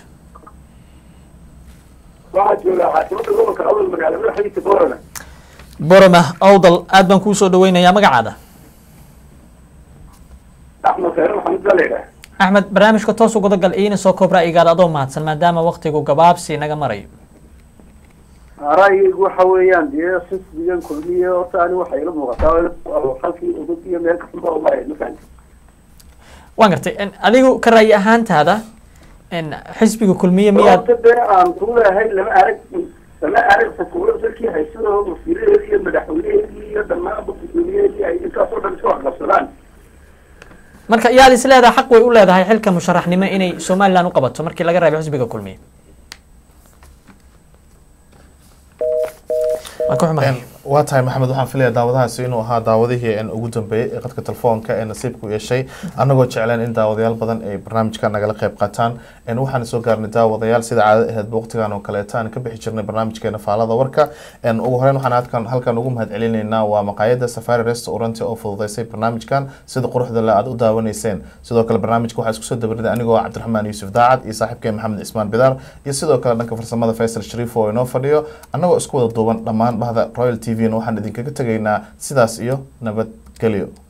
waxaa joogaa caasimada gobolka awdal magaala madaxdiisa boorana boroma owdal aad baan kuu soo dhaweynayaa magacaada axmed khayr maxamed baa la yidhaha axmed barnaamijka toos uguda gal iina soo koob ra'yigaada adoo mahadsan maadaama waqtigu gabaabsi naga marayo ra'yigaygu waxa weeyaan dee xisbigan kulmiye horta ani waxay ila muuqataa halkii udug iyo meel kasta oo maray mafahan waan gartay en, adigu ka ra'yi ahaantaada en, xisbiga kulmiye miyaad horta dee aan ku leehay lama arag lama arag xukuumad dalkii haysadoo wasiiradeedii iyo madaxweyneheedii iyo dhammaan gudoomiyaheedii ay intaasoo dhan isku aqabsadaan marka yaad is leedahay xaq way u leedahay xilka musharaxnimo inay somaliland u qabato markii laga reebo xisbiga kulmiye waan ka xumahay waa tahay maxamed waxaan filayaa daawadahaasi inuu ahaa daawadihii en ugu dambeeyey ee qadka telefoonka ee nasiibku yeeshay annagoo jecleen in daawadayaal badan ay barnaamijka nagala qayb qaataan en waxaan soo gaarnay daawadayaal sida caadada aheedba waqtigan oo kaleeta aan ka bixi jirnay barnaamijkeena faalada warka en ugu horeyn waxaan halkan halkan ugu mahadcelinaynaa waa maqaayada safari restaurant oo fududeysay barnaamijkan sida quruxda le aad u daawanayseen sidoo kale barnaamijka waxaa isku soo dabariday anigoo ah cabdiraxmaan yuusuf daacad iyo saaxiibkeen maxamed cismaan bidaar iyo sidoo kale dhanka farsamada faysal shariif oo inoo fadhiyo annagoo isku wada duuban dhammaan bahda royal t v na waxaan idinkaga tegaynaa sidaas iyo nabadgelyo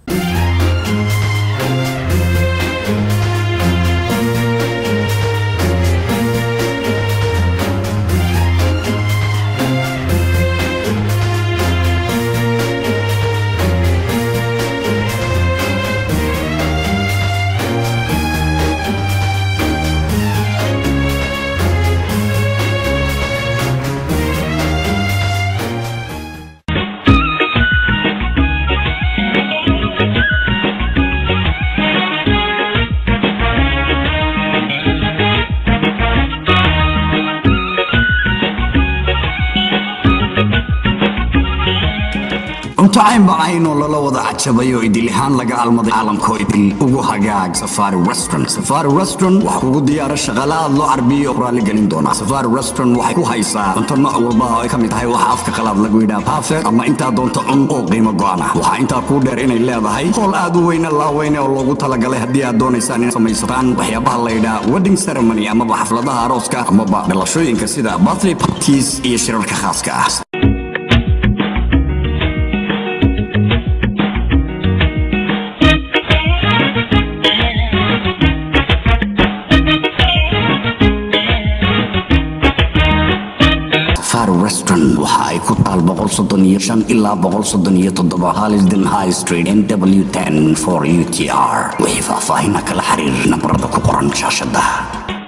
macayn bacayn oo lala wada cajabay oo idil ahaan laga almaday caalamkoo idil ugu hagaag safari restaurant safari restaurant waxaa kugu diyaara shaqaale aad loo carbiyo oo raali gelin doona safari restaurant waxay ku haysaa cunto nooc walba oo ay ka mid tahay waxa afka qalaad lagu yidhaha perfect ama intaa doonto cun oo qiimo go'an ah waxaa intaa kuu dheer inay leedahay hool aad u weyne laaweyne oo loogu talagalay haddii aad doonaysaan in samaysataan waxyaabaha la yidhaha wedding ceremony amaba xafladaha arooska amaba dhalashooyinka sida birthday parties iyo shirarka khaaska ah safari restaurant waxa ay ku taal boqol soddon iyo shan ilaa boqol soddon iyo toddoba halisden high street n w ten for u t r wixii faahfaahina kala xiriir nabarada ku qoran shaashada